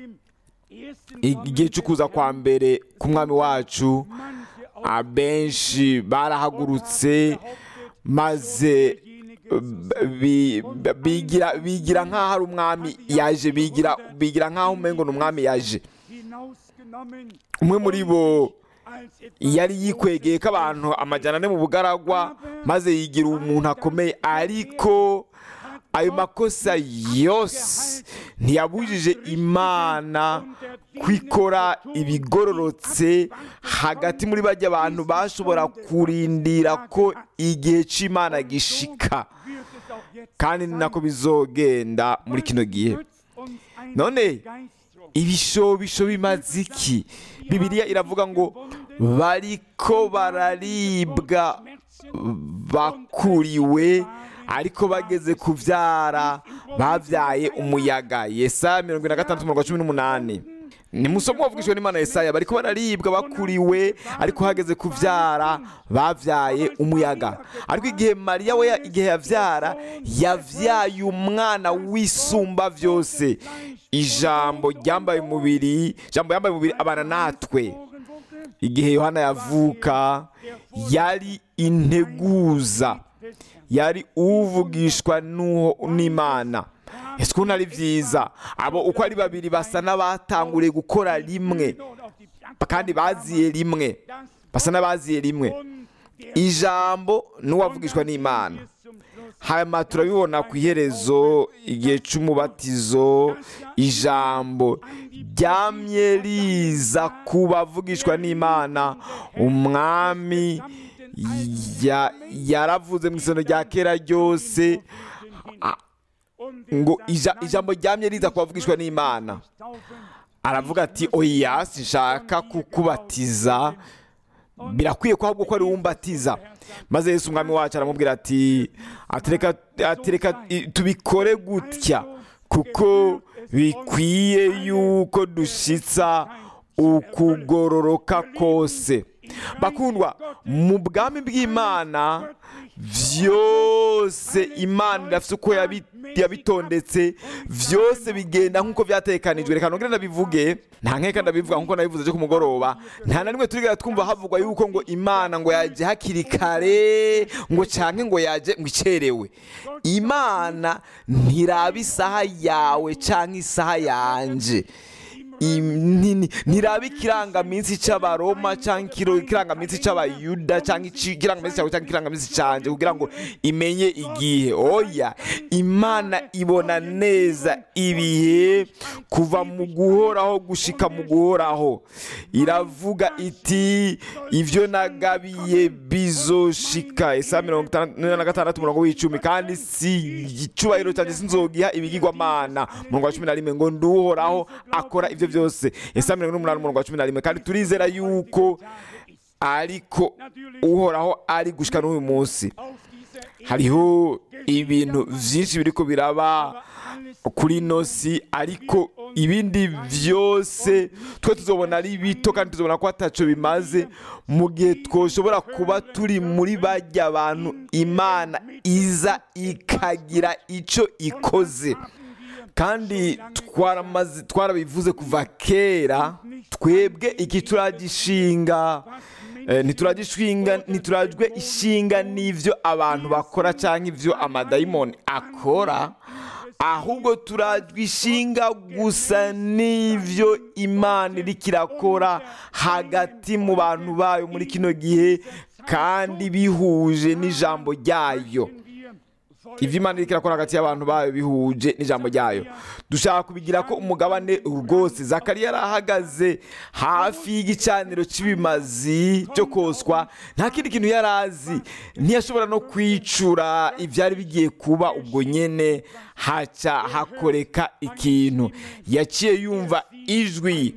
igihe cyo kuza kwa mbere k'umwami wacu abenshi barahagurutse maze bi- bi- bigira bigira nk'aho ari umwami yaje bigira bigira nk'aho umengo ni umwami yaje umwe muri bo yari yikwegeye ko abantu amajyana ane mu bugaragwa maze yigira umuntu akomeye ariko ayo makosa yose ntiyabujije imana kwikora ibigororotse hagati muri bajya abantu bashobora kurindira ko igihe cy'imana gishika kandi ni nako bizogenda muri kino gihe none ibishobisho bimaze iki bibiliya iravuga ngo bariko bararibwa bakuriwe ariko bageze kubyara babyaye umuyaga yesaya mirongo ine na gatandatu mirongo cumi n'umunani ni musomo wavugishijwe n'imana yesaya bariko bararibwa bakuriwe ariko hageze kubyara babyaye umuyaga ariko igihe mariya we igihe yabyara yabyaye umwana w'isumba byose ijambo ryambaye umubiri ijambo yambaye umubiri abana natwe igihe yohana yavuka yari integuza yari uvugishwa n'imana ese ukuntu ari byiza abo uko ari babiri basa n'abatanguriye gukora rimwe kandi baziye rimwe basa n'abaziye rimwe ijambo n'uwavugishwa n'imana hanyuma turabibona ku iherezo igihe cy'umubatizo ijambo ryamye riza ku bavugishwa n'imana umwami yaravuze mu isano rya kera ryose ngo ijambo ryamye riza ku bavugishwa n'imana aravuga ati oya sinshaka kukubatiza birakwiye ko ahubwo ko ari umbatiza maze Yesu umwami wacu aramubwira ati atereka tubikore gutya kuko bikwiye yuko dushyitsa ukugororoka kose bakundwa mu bwami bw'imana byose imana irafite uko yabitondetse byose bigenda nk'uko byatekanijwe reka nongere ndabivuge nta nkeka ndabivuga nk'uko nabivuze cyo ku mugoroba nta na rimwe turigera twumva havugwa yuko ngo imana ngo yaje hakiri kare ngo cyane ngo yaje ngo icerewe imana ntiraba isaha yawe cyangwa isaha yanje ntiraba ikirangaminsi cy'abaroma cyangwa ikirangaminsi cy'abayuda cyangwa ikirangaminsi cyawe cyangwa ikirangaminsi cyanjye kugira ngo imenye igihe oya imana ibona neza ibihe kuva mu guhoraho gushika mu guhoraho iravuga iti ibyo nagabiye bizoshika isa mirongo itandatu na gatandatu umurongo w'icumi kandi si icyubahiro cyanjye sinzogiha ibigirwamana umurongo wa cumi na rimwe ngo nduhoraho akora ibyo byose esa mirongo n'umunani umurongo wa cumi na rimwe kandi turizera yuko ariko uhoraho ari gushyika n'uyu munsi hariho ibintu byinshi biri ko biraba kuri ino si ariko ibindi byose twe tuzobona ari bito kandi tuzobona ko ataco bimaze mu gihe twoshobora kuba turi muri bajya abantu imana iza ikagira icyo ikoze kandi twarabivuze kuva kera twebwe iki turagishinga ntituragishinga ntiturajwe ishinga n'ibyo abantu bakora cyangwa ibyo amadayimoni akora ahubwo turajwe ishinga gusa n'ibyo imana iri kirakora hagati mu bantu bayo muri kino gihe kandi bihuje n'ijambo ryayo ibyo imana iri kirakora hagati y'abantu bayo bihuje n'ijambo ryayo dushaka kubigira ko umugabane rwose zakariya yari ahagaze hafi y'igicaniro cy'ibimazi cyo koswa nta kindi kintu yari azi ntiyashobora no kwicura ibyari bigiye kuba ubwo nyine haca hakoreka ikintu yaciye yumva ijwi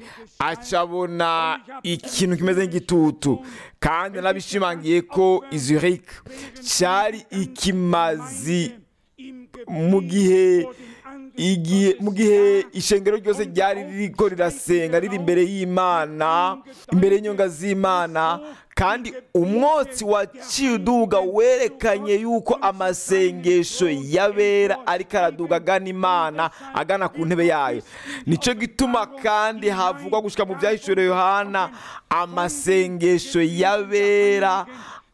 acabona ikintu kimeze nk'igitutu kandi nabishimangiye ko izurike cyari ikimazi mu gihe igihe mu gihe ishengero ryose ryari ririko rirasenga riri imbere y'imana imbere y'inyonga z'imana kandi umwotsi waciye uduga werekanye yuko amasengesho y'abera ariko araduga agana imana agana ku ntebe yayo nicyo gituma kandi havugwa gushyika mu byahishuriwe yohana amasengesho y'abera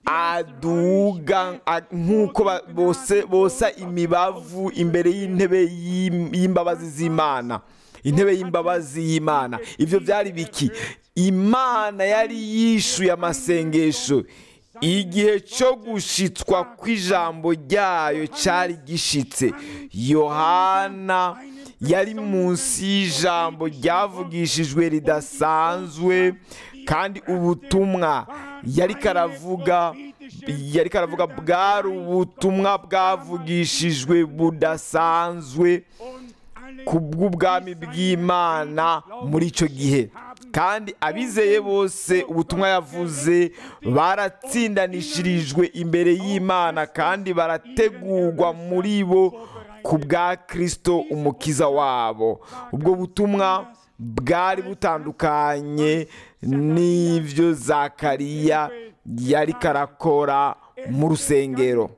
aduga nk'uko bosa imibavu imbere y'intebe y'imbabazi z'imana intebe y'imbabazi y'imana ibyo byari biki imana yari yishuye amasengesho igihe cyo gushitswa kw'ijambo ryayo cyari gishitse yohana yari munsi y'ijambo ryavugishijwe ridasanzwe kandi ubutumwa yari karavuga yari karavuga bwari ubutumwa bwavugishijwe budasanzwe ku bw'ubwami bw'imana muri icyo gihe kandi abizeye bose ubutumwa yavuze baratsindanishirijwe imbere y'imana kandi barategurwa muri bo ku bwa kirisito umukiza wabo ubwo butumwa bwari butandukanye n'ibyo zakariya yari karakora mu rusengero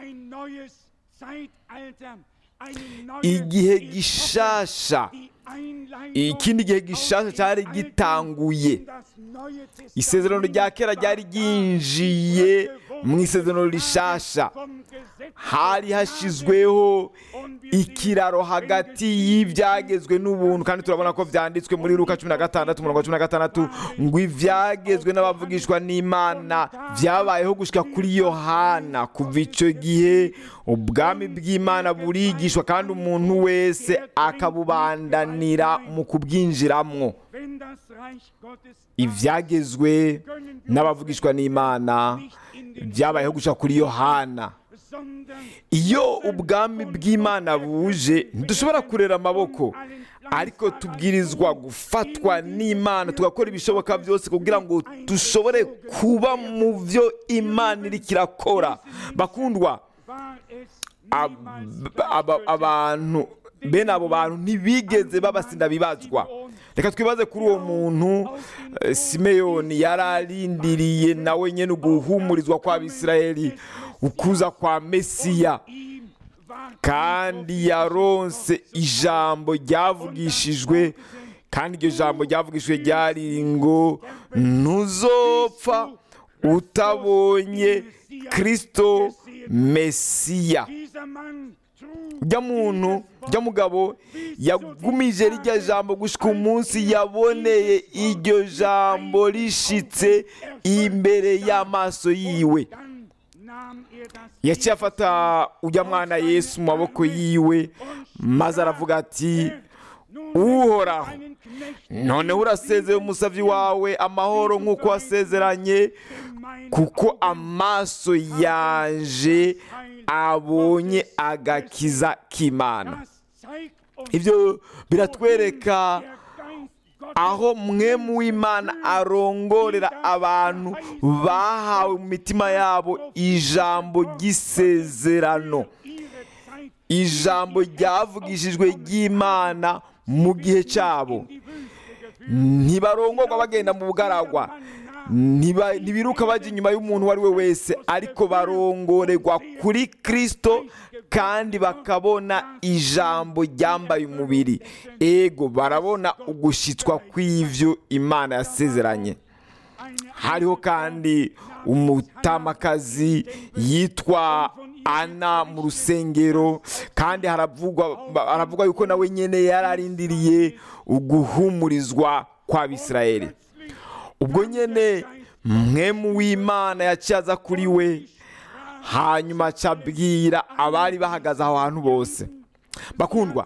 igihe gishasha ikindi gihe gishasha cyari gitanguye isezerano rya kera ryari ryinjiye mu isezerano rishasha hari hashyizweho ikiraro hagati y'ibyagezwe n'ubuntu kandi turabona ko byanditswe muri ruka cumi na gatandatu mirongo cumi na gatandatu ngo ibyagezwe n'abavugishwa n'imana byabayeho gushyika kuri yohana kuva icyo gihe ubwami bw'imana burigishwa kandi umuntu wese akabubandanira mu kubwinjiramo ibyagezwe n'abavugishwa n'imana byabayeho gushyika kuri yohana iyo ubwami bw'imana buje ntidushobora kurera amaboko ariko tubwirizwa gufatwa n'imana tugakora ibishoboka byose kugira ngo dushobore kuba mu byo imana iri kirakora bakundwa abantu bene abo bantu ntibigeze babasinda bibazwa reka twibaze kuri uwo muntu simeyoni yari arindiriye nawe nyine uguhumurizwa kw'abisirayeli ukuza kwa mesiya kandi yaronse ijambo ryavugishijwe kandi iryo jambo ryavugishijwe ryari ngo ntuzopfa utabonye kirisito mesiya ujya muntu ujya mugabo yagumije rijya jambo gushyika umunsi yaboneye iryo jambo rishitse imbere y'amaso yiwe yaciye afata ujya mwana yesu mu maboko yiwe maze aravuga ati uhoraho noneho urasezeye umusabyi wawe amahoro nk'uko wasezeranye kuko amaso yaje abonye agakiza k'imana ibyo biratwereka aho mwe w'imana arongorera abantu bahawe mu mitima yabo ijambo ry'isezerano ijambo ryavugishijwe ry'imana mu gihe cyabo ntibarongorwa bagenda mu bugaragwa ntibiruka bajya inyuma y'umuntu uwo ari we wese ariko barongorerwa kuri kirisito kandi bakabona ijambo ryambaye umubiri ego barabona ugushyitswa kw'ibyo imana yasezeranye hariho kandi umutamakazi yitwa ana mu rusengero kandi haravugwa yuko nawe nyine yari arindiriye uguhumurizwa kw'abisirayeli ubwo nyine mwemu w'imana yaciye aza kuri we hanyuma acabwira abari bahagaze aho hantu bose bakundwa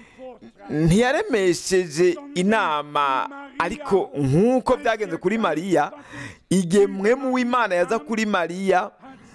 ntiyaremesheje inama ariko nk'uko byagenze kuri mariya igihe mwemu w'imana yaza kuri mariya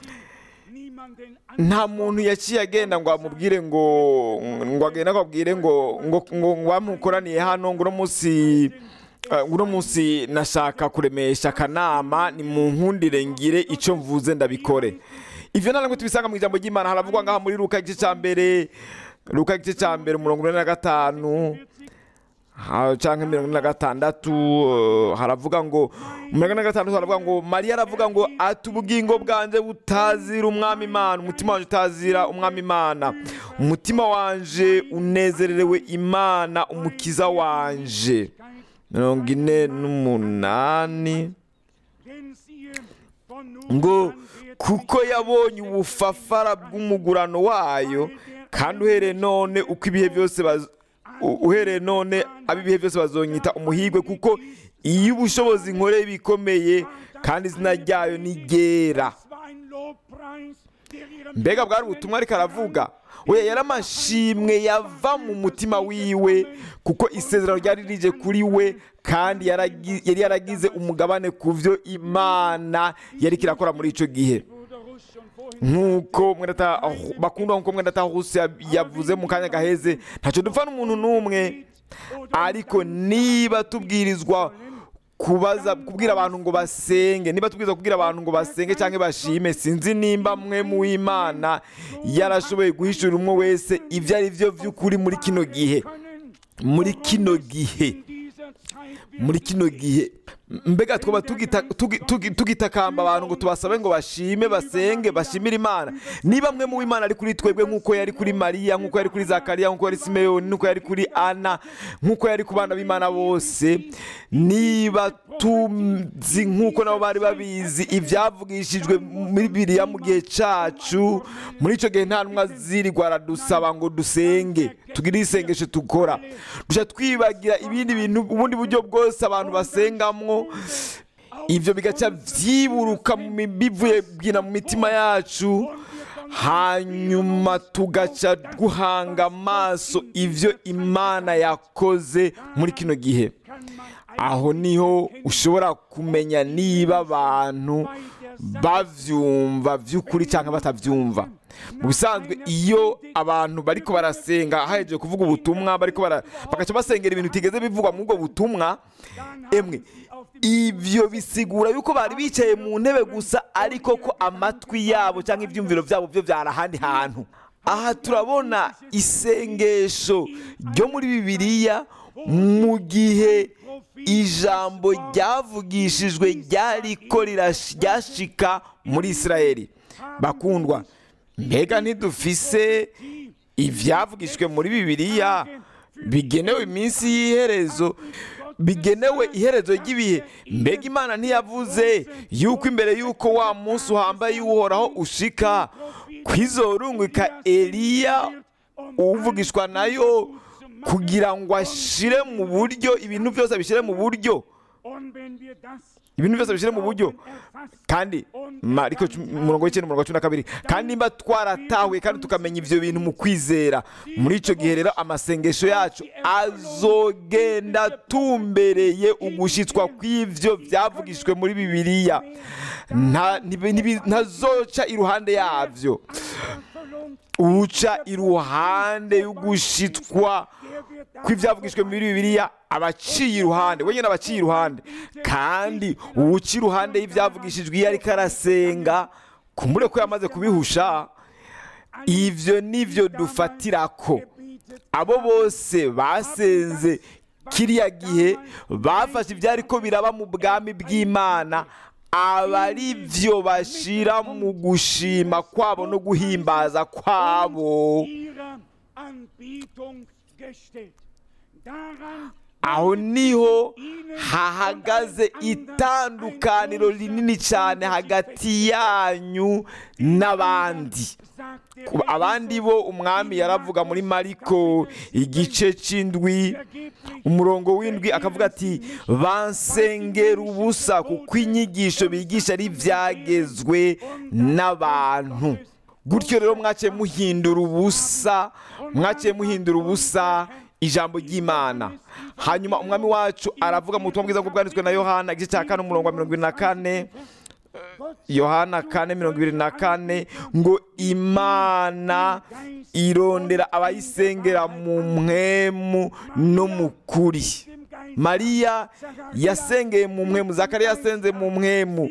nta muntu yaciye agenda ngo amubwire ngo ngo agende akabwire ngo ngo ngo bamukoraniye hano ngo uno munsi uno munsi nashaka kuremesha akanama ni mu nkundire ngire icyo mvuze ndabikore ibyo ntabwo tubisanga mu ijambo ry'imana haravugwa ngaha muri ruka igice cya mbere ruka igice cya mbere mirongo ine na gatanu cyangwa mirongo ine na gatandatu haravuga ngo mirongo ine na gatandatu haravuga ngo mariya aravuga ngo ati ubugingo bwanjye butazira umwami imana umutima wanjye utazira umwami imana umutima wanjye unezererewe imana umukiza wanje mirongo ine n'umunani ngo kuko yabonye ubufafara bw'umugurano wayo kandi uhereye none uko ibihe byose uhereye none ab'ibihe byose bazonyita umuhigwe kuko iyo ubushobozi nkoreye bikomeye kandi izina ryayo ni ryera mbega bwari ubutumwa ariko aravuga we yari amashimwe yava mu mutima wiwe kuko isezerano ryari rije kuri we kandi yaragi- yari yaragize umugabane ku byo imana yari kirakora muri icyo gihe nk'uko mwendata bakunda nk'uko mwendata hose yavuze mu kanya gaheze ntacyo dupfa n'umuntu n'umwe ariko niba tubwirizwa kubaza kubwira abantu ngo basenge niba tubwirizwa kubwira abantu ngo basenge cyangwa bashime sinzi nimba mwe mu w'imana yarashoboye guhishura umwe wese ibyo ari byo by'ukuri muri kino gihe muri kino gihe muri kino gihe mbega twaba tugita- tugi- tugi- tugitakamba abantu ngo tubasabe ngo bashime basenge bashimire imana niba mwe mu w'imana ari kuri twebwe nk'uko yari kuri mariya nk'uko yari kuri zakariya nk'uko yari simeyoni nk'uko yari kuri ana nk'uko yari ku bana b'imana bose niba tuzi nk'uko nabo bari babizi ibyavugishijwe muri biriya mu gihe cyacu muri icyo gihe nta ntumwa zirirwa aradusaba ngo dusenge tugire isengesho dukora dushya twibagira ibindi bintu ubundi buryo bwose abantu basengamwo ibyo bigaca byiburuka mu mi- bivuye bwina mu mitima yacu hanyuma tugaca guhanga amaso ibyo imana yakoze muri kino gihe aho niho ushobora kumenya niba abantu bavyumva by'ukuri cyangwa batabyumva mu bisanzwe iyo abantu bariko barasenga hahejeje kuvuga ubutumwa bariko bara bagaca basengera ibintu bitigeze bivugwa muri ubwo butumwa emwe ibyo bisigura yuko bari bicaye mu ntebe gusa ariko ko amatwi yabo cyangwa ibyumviro byabo byo byari ahandi hantu aha turabona isengesho ryo muri bibiliya mu gihe ijambo ryavugishijwe ryariko rirash- ryashika muri isirayeli bakundwa mbega ntidufise ibyavugishijwe muri bibiliya bigenewe iminsi y'iherezo bigenewe iherezo ry'ibihe mbega imana ntiyavuze yuko imbere y'uko wa munsi uhambaye uhoraho ushika kwizorungika eliya uvugishwa nayo kugira ngo ashire mu buryo ibintu byose abishyire mu buryo ibintu byose bishyire mu buryo kandi mariko cumi- umurongo w'icyenda umurongo wa cumi na kabiri kandi nimba twaratahuye kandi tukamenya ibyo bintu mu kwizera muri icyo gihe rero amasengesho yacu azogenda atumbereye ugushyitswa kw'ibyo byavugishijwe muri bibiliya Nta- ntibi- ntibi- ntazoca iruhande yabyo uca iruhande y'ugushitwa kw'ibyavugishijwe muri bibiliya abaciye iruhande wenyine abaciye iruhande kandi uwuca iruhande y'ibyavugishijwe iyo ariko arasenga kumbure ko yamaze kubihusha ibyo nibyo dufatirako abo bose basenze kiriya gihe bafashe ibyari ko biraba mu bwami bw'imana aba ari byo bashyira mu gushima kwabo no guhimbaza kwabo ihrer Anbetung gestellt. Daran aho niho hahagaze itandukaniro rinini cyane hagati yanyu n'abandi sagt der Ku- abandi bo umwami yaravuga muri mariko igice cy'indwi umurongo w'indwi akavuga ati bansengera ubusa kuko inyigisho bigisha ari ibyagezwe n'abantu gutyo rero mwaciye muhindura ubusa mwaciye muhindura ubusa ijambo ry'imana hanyuma umwami wacu aravuga mu butumwa bwiza bwo bwanditswe na yohana igice cya kane umurongo wa mirongo irindwi na kane yohana kane mirongo ibiri na kane ngo imana irondera abayisengera mu mwemu no mu kuri mariya yasengeye mu mwemu zakariya yasenze mu mwemu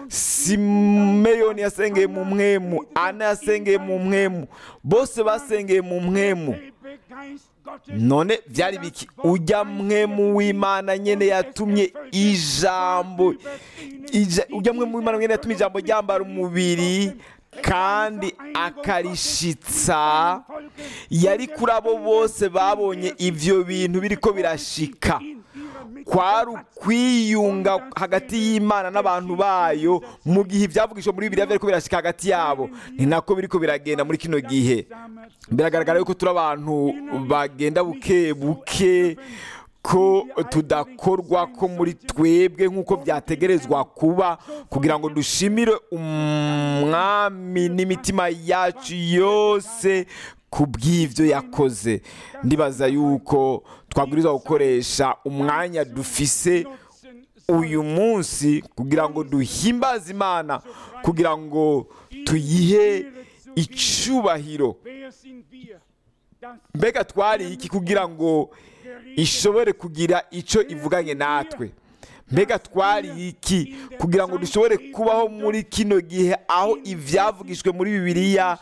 simeyoni yasengeye mu mwemu ana yasengeye mu mwemu bose basengeye mu mwemu Selbe Geist Gottes none byari biki ujya mwemu w'imana nyene yatumye ijambo ija- ujya mwemu w'imana nyene yatumye ijambo ryambara umubiri kandi akarishitsa yari kuri abo bose babonye ibyo bintu biriko birashika kwari ukwiyunga hagati y'imana n'abantu bayo mu gihe ibyavugishwa muri bibiriya biriko birashika hagati yabo ni nako biriko biragenda muri kino gihe biragaragara yuko turi abantu bagenda buke buke ko tudakorwa ko muri twebwe nk'uko byategerezwa kuba kugira ngo dushimire umwami n'imitima yacu yose ku bw'ibyo yakoze ndibaza yuko twabwirizwa gukoresha umwanya dufise uyu munsi kugira ngo duhimbaze imana kugira ngo tuyihe icyubahiro Wer sind wir, dass mbega twari iki kugira ngo ishobore kugira icyo ivuganye natwe mbega twari iki kugira ngo dushobore kubaho muri kino gihe aho ibyavugishwe muri bibiliya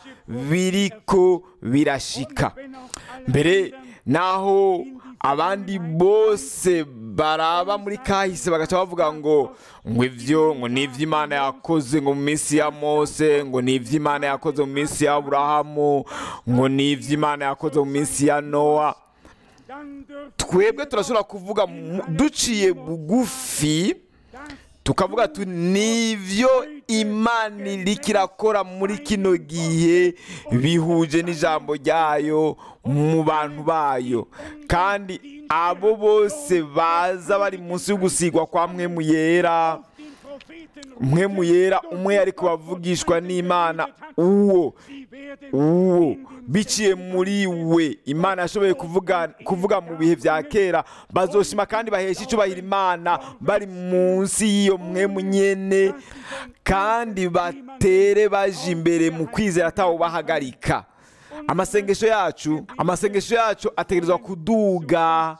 biriko birashika wenn auch alle mbere naho abandi bose baraba muri kahise bagaca bavuga ngo ngo ibyo ngo ni iby'imana yakoze ngo mu minsi ya mose ngo ni iby'imana yakoze mu minsi ya aburahamu ngo ni iby'imana yakoze mu minsi ya nowa dann dürfen twebwe turashobora kuvuga mu- duciye bugufi tukavuga tu nivyo imana iriko irakora muri kino gihe bihuje n'ijambo ryayo mu bantu bayo kandi abo bose baza bari munsi y'ugusigwa kwa mwemu yera den Propheten mwemu yera umwe yari kubavugishwa n'imana uwo sie werden uwo biciye muri we imana yashoboye kuvuga kuvuga mu bihe bya kera bazoshima kandi bahesha icyubahiro imana bari munsi y'iyo mwemu nyene kandi batere baje imbere mu kwizera atawo bahagarika amasengesho yacu amasengesho yacu ategerezwa kuduga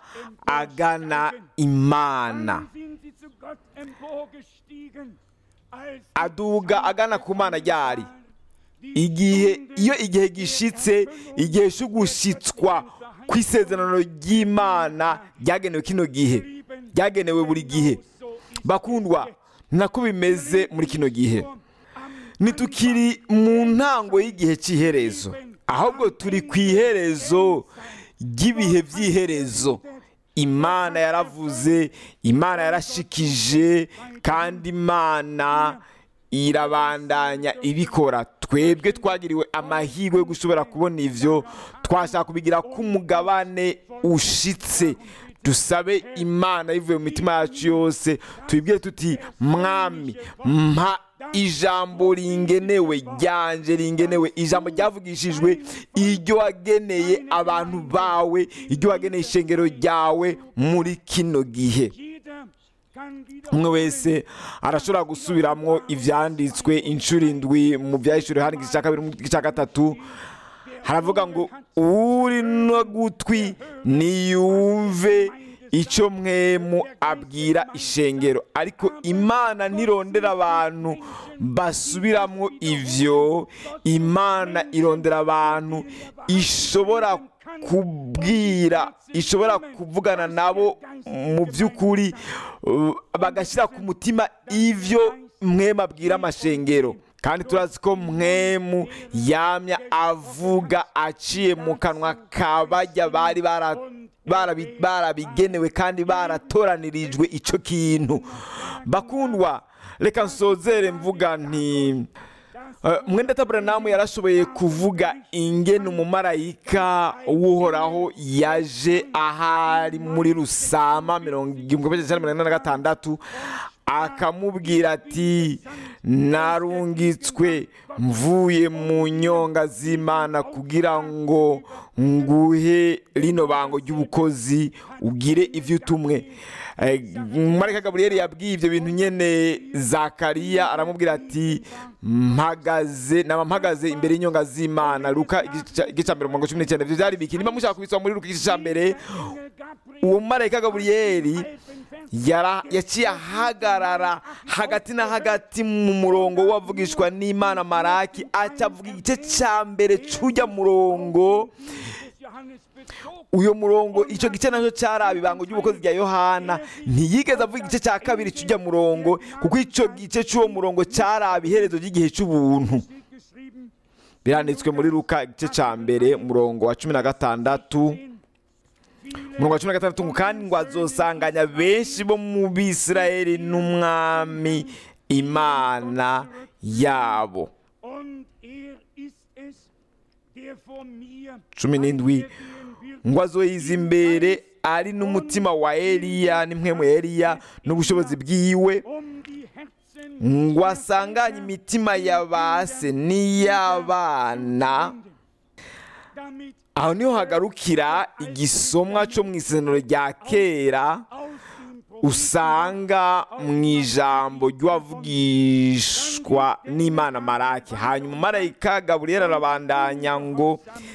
agana imana Dann sind sie zu Gott emporgestiegen, als aduga agana ku mana ryari igihe iyo igihe gishitse igihe cyo gushyitswa ku isezerano ry'imana ryagenewe kino gihe ryagenewe buri gihe bakundwa nako bimeze muri kino gihe ntitukiri mu ntango y'igihe cy'iherezo ahubwo turi ku iherezo ry'ibihe by'iherezo imana yaravuze imana yarashikije kandi imana irabandanya ibikora twebwe twagiriwe amahirwe yo gushobora kubona ivyo twashaka kubigira ko umugabane ushitse dusabe imana yivuye mu mitima yacu yose tubibwire tuti mwami mpa ijambo ringenewe ryanje ringenewe ijambo ryavugishijwe iryo wageneye abantu bawe iryo wageneye ishengero ryawe muri kino gihe jeder kann wieder umwe wese arashobora gusubiramwo ivyanditswe inshuro indwi mu vyahishuriwe hano igice cya kabiri mu gice cya gatatu haravuga ngo uri no gutwi niyumve icyo mwemu abwira ishengero ariko imana ntirondera abantu basubiramwo ivyo imana irondera abantu ishobora kubwira ishobora kuvugana nabo mu by'ukuri uh, bagashyira ku mutima ivyo mwemu abwira amashengero kandi turazi ko mwemu yamya avuga aciye mu kanwa kabajya bari bara barabi- barabigenewe kandi baratoranirijwe icyo kintu bakundwa reka nsozere mvuga nti Eh, mwenda taburanamu yarashoboye kuvuga ingene umumarayika w'uhoraho yaje ahari muri rusama mirongo igihumbi magana cyenda mirongo ine na gatandatu akamubwira ati narungitswe mvuye mu nyonga z'imana kugira ngo nguhe rino bango ry'ubukozi ugire ibyo utumwe Eh, marayika gaburiyeli yabwiye ibyo bintu nyene zakariya aramubwira ati mpagaze naba mpagaze imbere y'inyonga z'imana luka igice igice cya mbere mirongo cumi n'icyenda ibyo byari biki niba mushaka kubisoma muri luka igice cya mbere uwo marayika gaburiyeli yara- yaciye ahagarara hagati na hagati mu murongo wavugishwa n'imana maraki aca avuga igice cya mbere cy'ujya murongo uyo murongo icyo gice nacyo cyari ibango ry'ubukozi rya yohana ntiyigeze avuga igice cya kabiri cy'ujya murongo kuko icyo gice cy'uwo murongo cyari iherezo ry'igihe cy'ubuntu biranditswe muri luka igice cya mbere umurongo wa cumi na gatandatu umurongo wa cumi na gatandatu ngo kandi ngo azosanganya benshi bo mu bisirayeli n'umwami imana yabo Und er ist es, der vor mir cumi n'indwi ngo azoyiza imbere ari n'umutima wa eliya n'impwemu ya eliya n'ubushobozi bwiwe um die Herzen ngo asanganye imitima ya base n'iy'abana damit aho niho hagarukira igisomwa cyo mu isezerano rya kera aus dem Problem usanga mu ijambo ry'uwavugishwa n'imana maraki hanyuma marayika gaburiyeli arabandanya ngo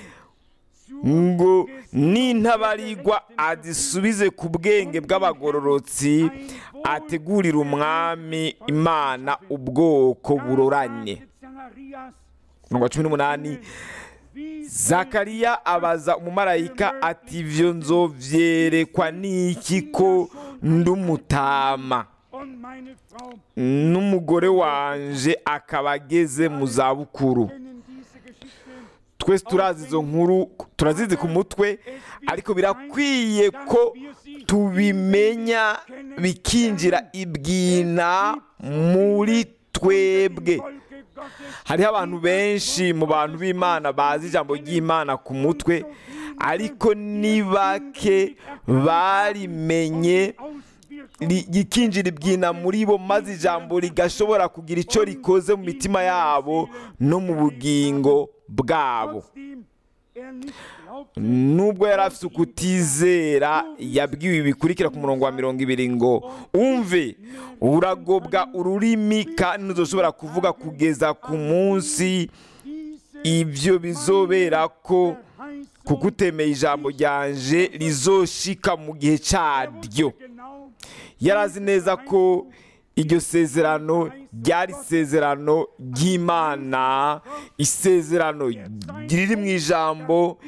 ngo n'intabarigwa azisubize ku bwenge bw'abagororotsi ategurira umwami imana ubwoko buroranye Zacharias, mirongo cumi n'umunani wie zakariya abaza umumarayika ati ibyo nzovyerekwa n'iki ko ndumutama und meine Frau n'umugore wanje akaba ageze mu zabukuru kennen diese Geschichte. twese turazi izo nkuru turazizi ku mutwe ariko birakwiye ko tubimenya bikinjira ibwina muri twebwe Volke Gottes hariho abantu benshi mu bantu b'imana bazi ijambo ry'imana ku mutwe ariko ni bake barimenye Auswirkungen ri- rikinjira ibwina muri bo maze ijambo rigashobora kugira icyo rikoze mu mitima yabo no mu bugingo bwabo trotzdem er nicht glaubte, nubwo yari afite ukutizera yabwiwe bikurikira ku murongo wa mirongo ibiri ngo umve uragobwa ururimi kandi ntuzoshobora kuvuga kugeza ku munsi diese ibyo bizobera ko Verheißung kuko utemeye ijambo ryanje rizoshika mu gihe cyaryo genau yari azi neza ko iryo sezerano ryari isezerano ry'imana isezerano riri mu ijambo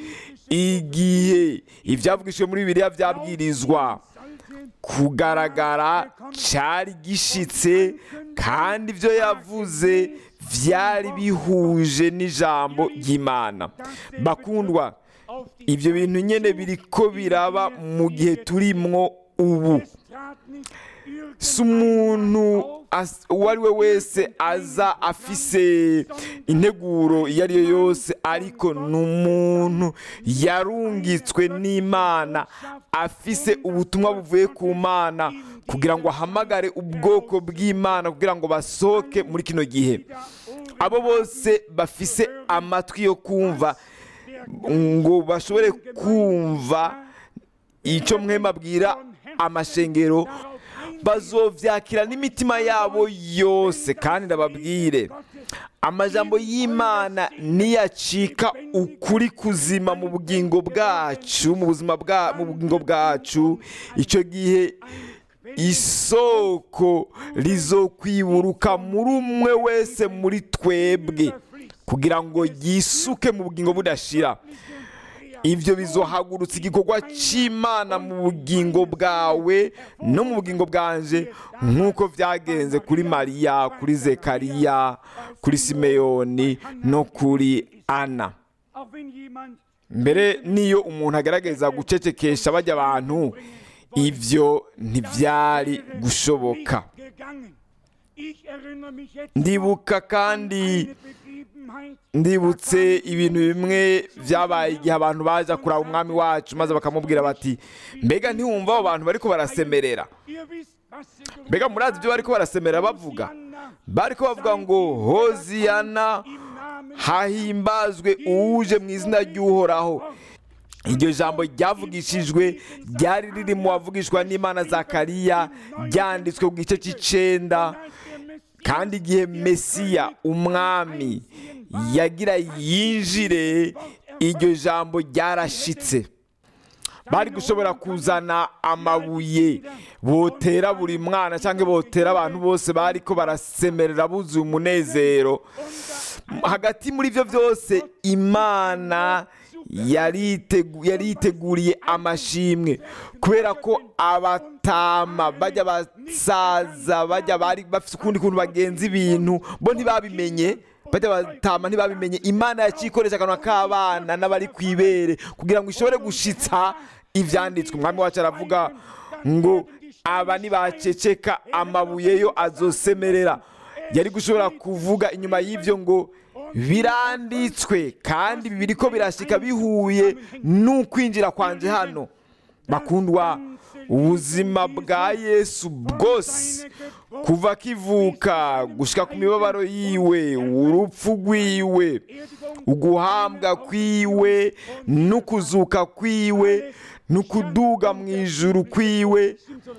igihe ibyavugishijwe muri bibiliya byabwirizwa sollte kugaragara cyari gishitse kandi ibyo yavuze byari bihuje n'ijambo ry'imana bakundwa auf die ibyo bintu nyine biri ko biraba mu gihe turimwo ubu Es trat nicht si umuntu as- uwo ari we wese aza afise integuro iyo ari yo yose ariko ni umuntu yarungitswe n'imana afise ubutumwa buvuye ku mana kugira ngo ahamagare ubwoko bw'imana kugira ngo basohoke muri kino gihe abo bose bafise amatwi yo kumva ngo bashobore kumva icyo mwema abwira amashengero bazovyakira n'imitima yabo yose kandi ndababwire amajambo y'imana niyacika ukuri kuzima mu bugingo bwacu mu buzima bwa mu bugingo bwacu icyo gihe isoko rizokwiburuka muri umwe wese muri twebwe kugira ngo yisuke mu bugingo budashira ibyo bizohagurutsa igikorwa cy'imana mu bugingo bwawe no mu bugingo bwanje nk'uko byagenze kuri mariya kuri zekariya kuri simeyoni no kuri ana Auch wenn jemand mbere n'iyo umuntu agaragaza gucecekesha bajya abantu ibyo ntibyari gushoboka nicht gegangen. Ich erinnere mich jetzt ndibuka kandi eine Begebenheit, ndibutse ibintu bimwe byabaye igihe abantu baza kuraba umwami wacu maze bakamubwira bati mbega ntiwumva abo bantu bariko barasemerera ihr wisst, was sie gerufen mbega murazi ibyo bariko barasemerera bavuga bariko bavuga ngo hoziyana im Namen hahimbazwe uwuje mu izina ry'uhoraho iryo jambo ryavugishijwe ryari riri mu wavugishwa n'imana zakariya ryanditswe ku gice cy'icenda als der Messias kandi igihe mesiya umwami yagira yinjire iryo jambo ryarashitse bari gushobora kuzana amabuye botera buri mwana cyangwa botera abantu bose bari ko barasemerera buzuye umunezero hagati muri ibyo byose imana yaritegu- yariteguriye amashimwe kubera ko abatama bajya basaza bajya bari bafite ukundi kuntu bagenza ibintu bo ntibabimenye bajya batama ntibabimenye imana yakikoresha akanwa k'abana n'abari ku ibere kugira ngo ishobore gushitsa ibyanditswe umwami wacu aravuga ngo aba nibaceceka amabuye yo azosemerera yari gushobora kuvuga inyuma y'ibyo ngo biranditswe kandi ibi biriko birashika bihuye n'ukwinjira kwanje hano bakundwa ubuzima bwa yesu bwose kuva akivuka gushika ku mibabaro yiwe urupfu rwiwe uguhambwa kwiwe n'ukuzuka kwiwe n'ukuduga mu ijuru kwiwe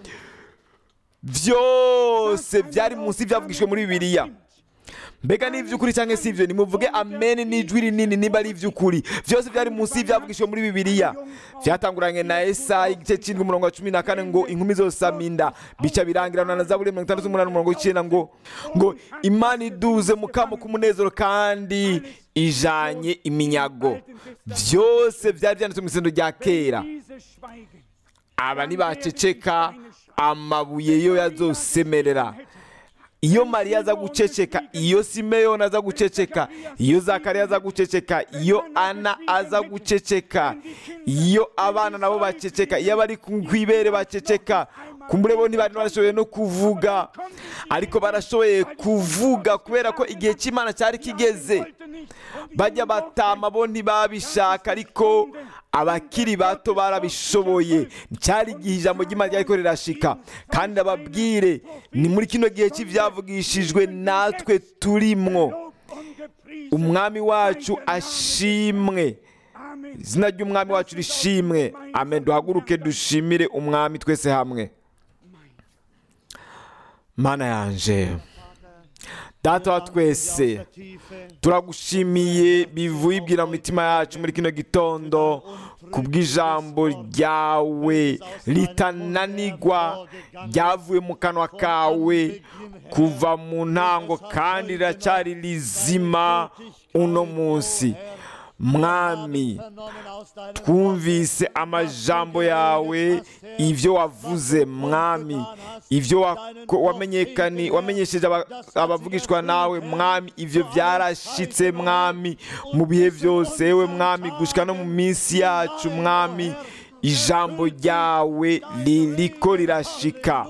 byose byari munsi byavugishwe muri bibiliya mbega ni iby'ukuri cyangwa si ibyo nimuvuge amen n'ijwi rinini niba ari iby'ukuri byose byari munsi y'ibyavugishwe muri bibiliya byatanguranye na esayi igice cy'indwi umurongo wa cumi na kane ngo inkumi zose aminda bica birangirana na zaburi mirongo itandatu n'umunani umurongo w'icyenda ngo ngo imana iduze mu kamo k'umunezero kandi ijanye iminyago byose byari byanditswe mu isendo rya kera aba ntibaceceka amabuye yo yazosemerera iyo mariya aza guceceka iyo simeyoni aza guceceka iyo zakariya aza guceceka iyo ana aza guceceka iyo abana nabo baceceka iyo abari ku ibere baceceka kumbure bo ntibari barashoboye no kuvuga ariko barashoboye kuvuga kubera ko igihe cy'imana cyari kigeze bajya batama bo ntibabishaka ariko abakiri bato barabishoboye cyari igihe ijambo ry'imana ryariko rirashika kandi ababwire ni muri kino gihe cy'ibyavugishijwe natwe turimwo umwami wacu ashimwe izina ry'umwami wacu rishimwe amen duhaguruke dushimire umwami twese hamwe mana yanje data wa twese turagushimiye bivuye ibwira mu mitima yacu muri kino gitondo ku bw'ijambo ryawe ritananigwa ryavuye mu kanwa kawe kuva mu ntango kandi riracyari rizima uno munsi mwami twumvise amajambo yawe ibyo wavuze mwami ibyo wamenyesheje abavugishwa nawe mwami ibyo byarashitse mwami mu bihe byose yewe mwami gushyika no mu minsi yacu mwami ijambo ryawe ririko rirashika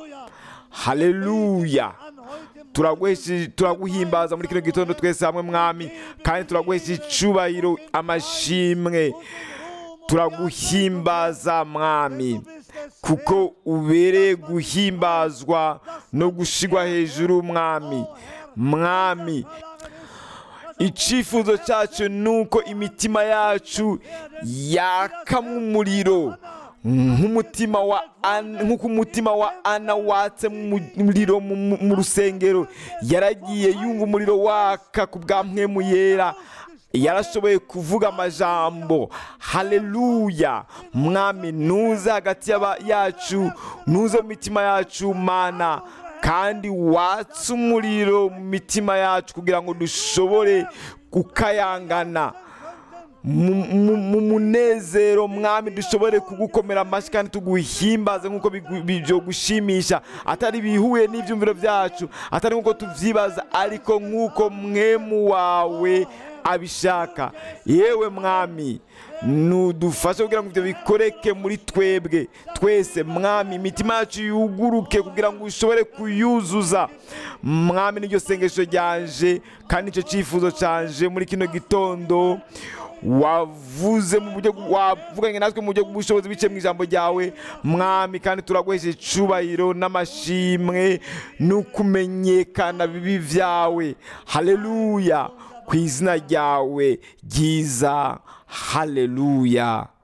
haleluya turaguhimbaza muri kino gitondo twese hamwe mwami kandi turaguhesha icubahiro amashimwe turaguhimbaza mwami kuko ubereye guhimbazwa no gushigwa hejuru mwami mwami icyifuzo cyacu ni uko imitima yacu yakamwa umuriro nk'umutima wa nk'uko umutima wa ana watse umuriro mu rusengero yaragiye yumva umuriro waka ku bwa mpwemu yera yarashoboye kuvuga amajambo haleluya mwami nuze hagati yacu nuze mu mitima yacu mana kandi watse umuriro mu mitima yacu kugira ngo dushobore gukayangana mu munezero mwami dushobore kugukomera amashyi kandi tuguhimbaze nk'uko byo gushimisha atari bihuye n'ibyumviro byacu atari nk'uko tubyibaza ariko nk'uko mwemu wawe abishaka yewe mwami nudufashe kugira ngo ibyo bikoreke muri twebwe twese mwami imitima yacu yuguruke kugira ngo ushobore kuyuzuza mwami n'iryo sengesho ryanje kandi nicyo cyifuzo cyanje muri kino gitondo wavuze mu buryo wavuganye natwe mu buryo bw'ubushobozi biciye mu ijambo ryawe mwami kandi turaguhesha icubahiro n'amashimwe n'ukumenyekana bibi byawe haleluya ku izina ryawe ryiza haleluya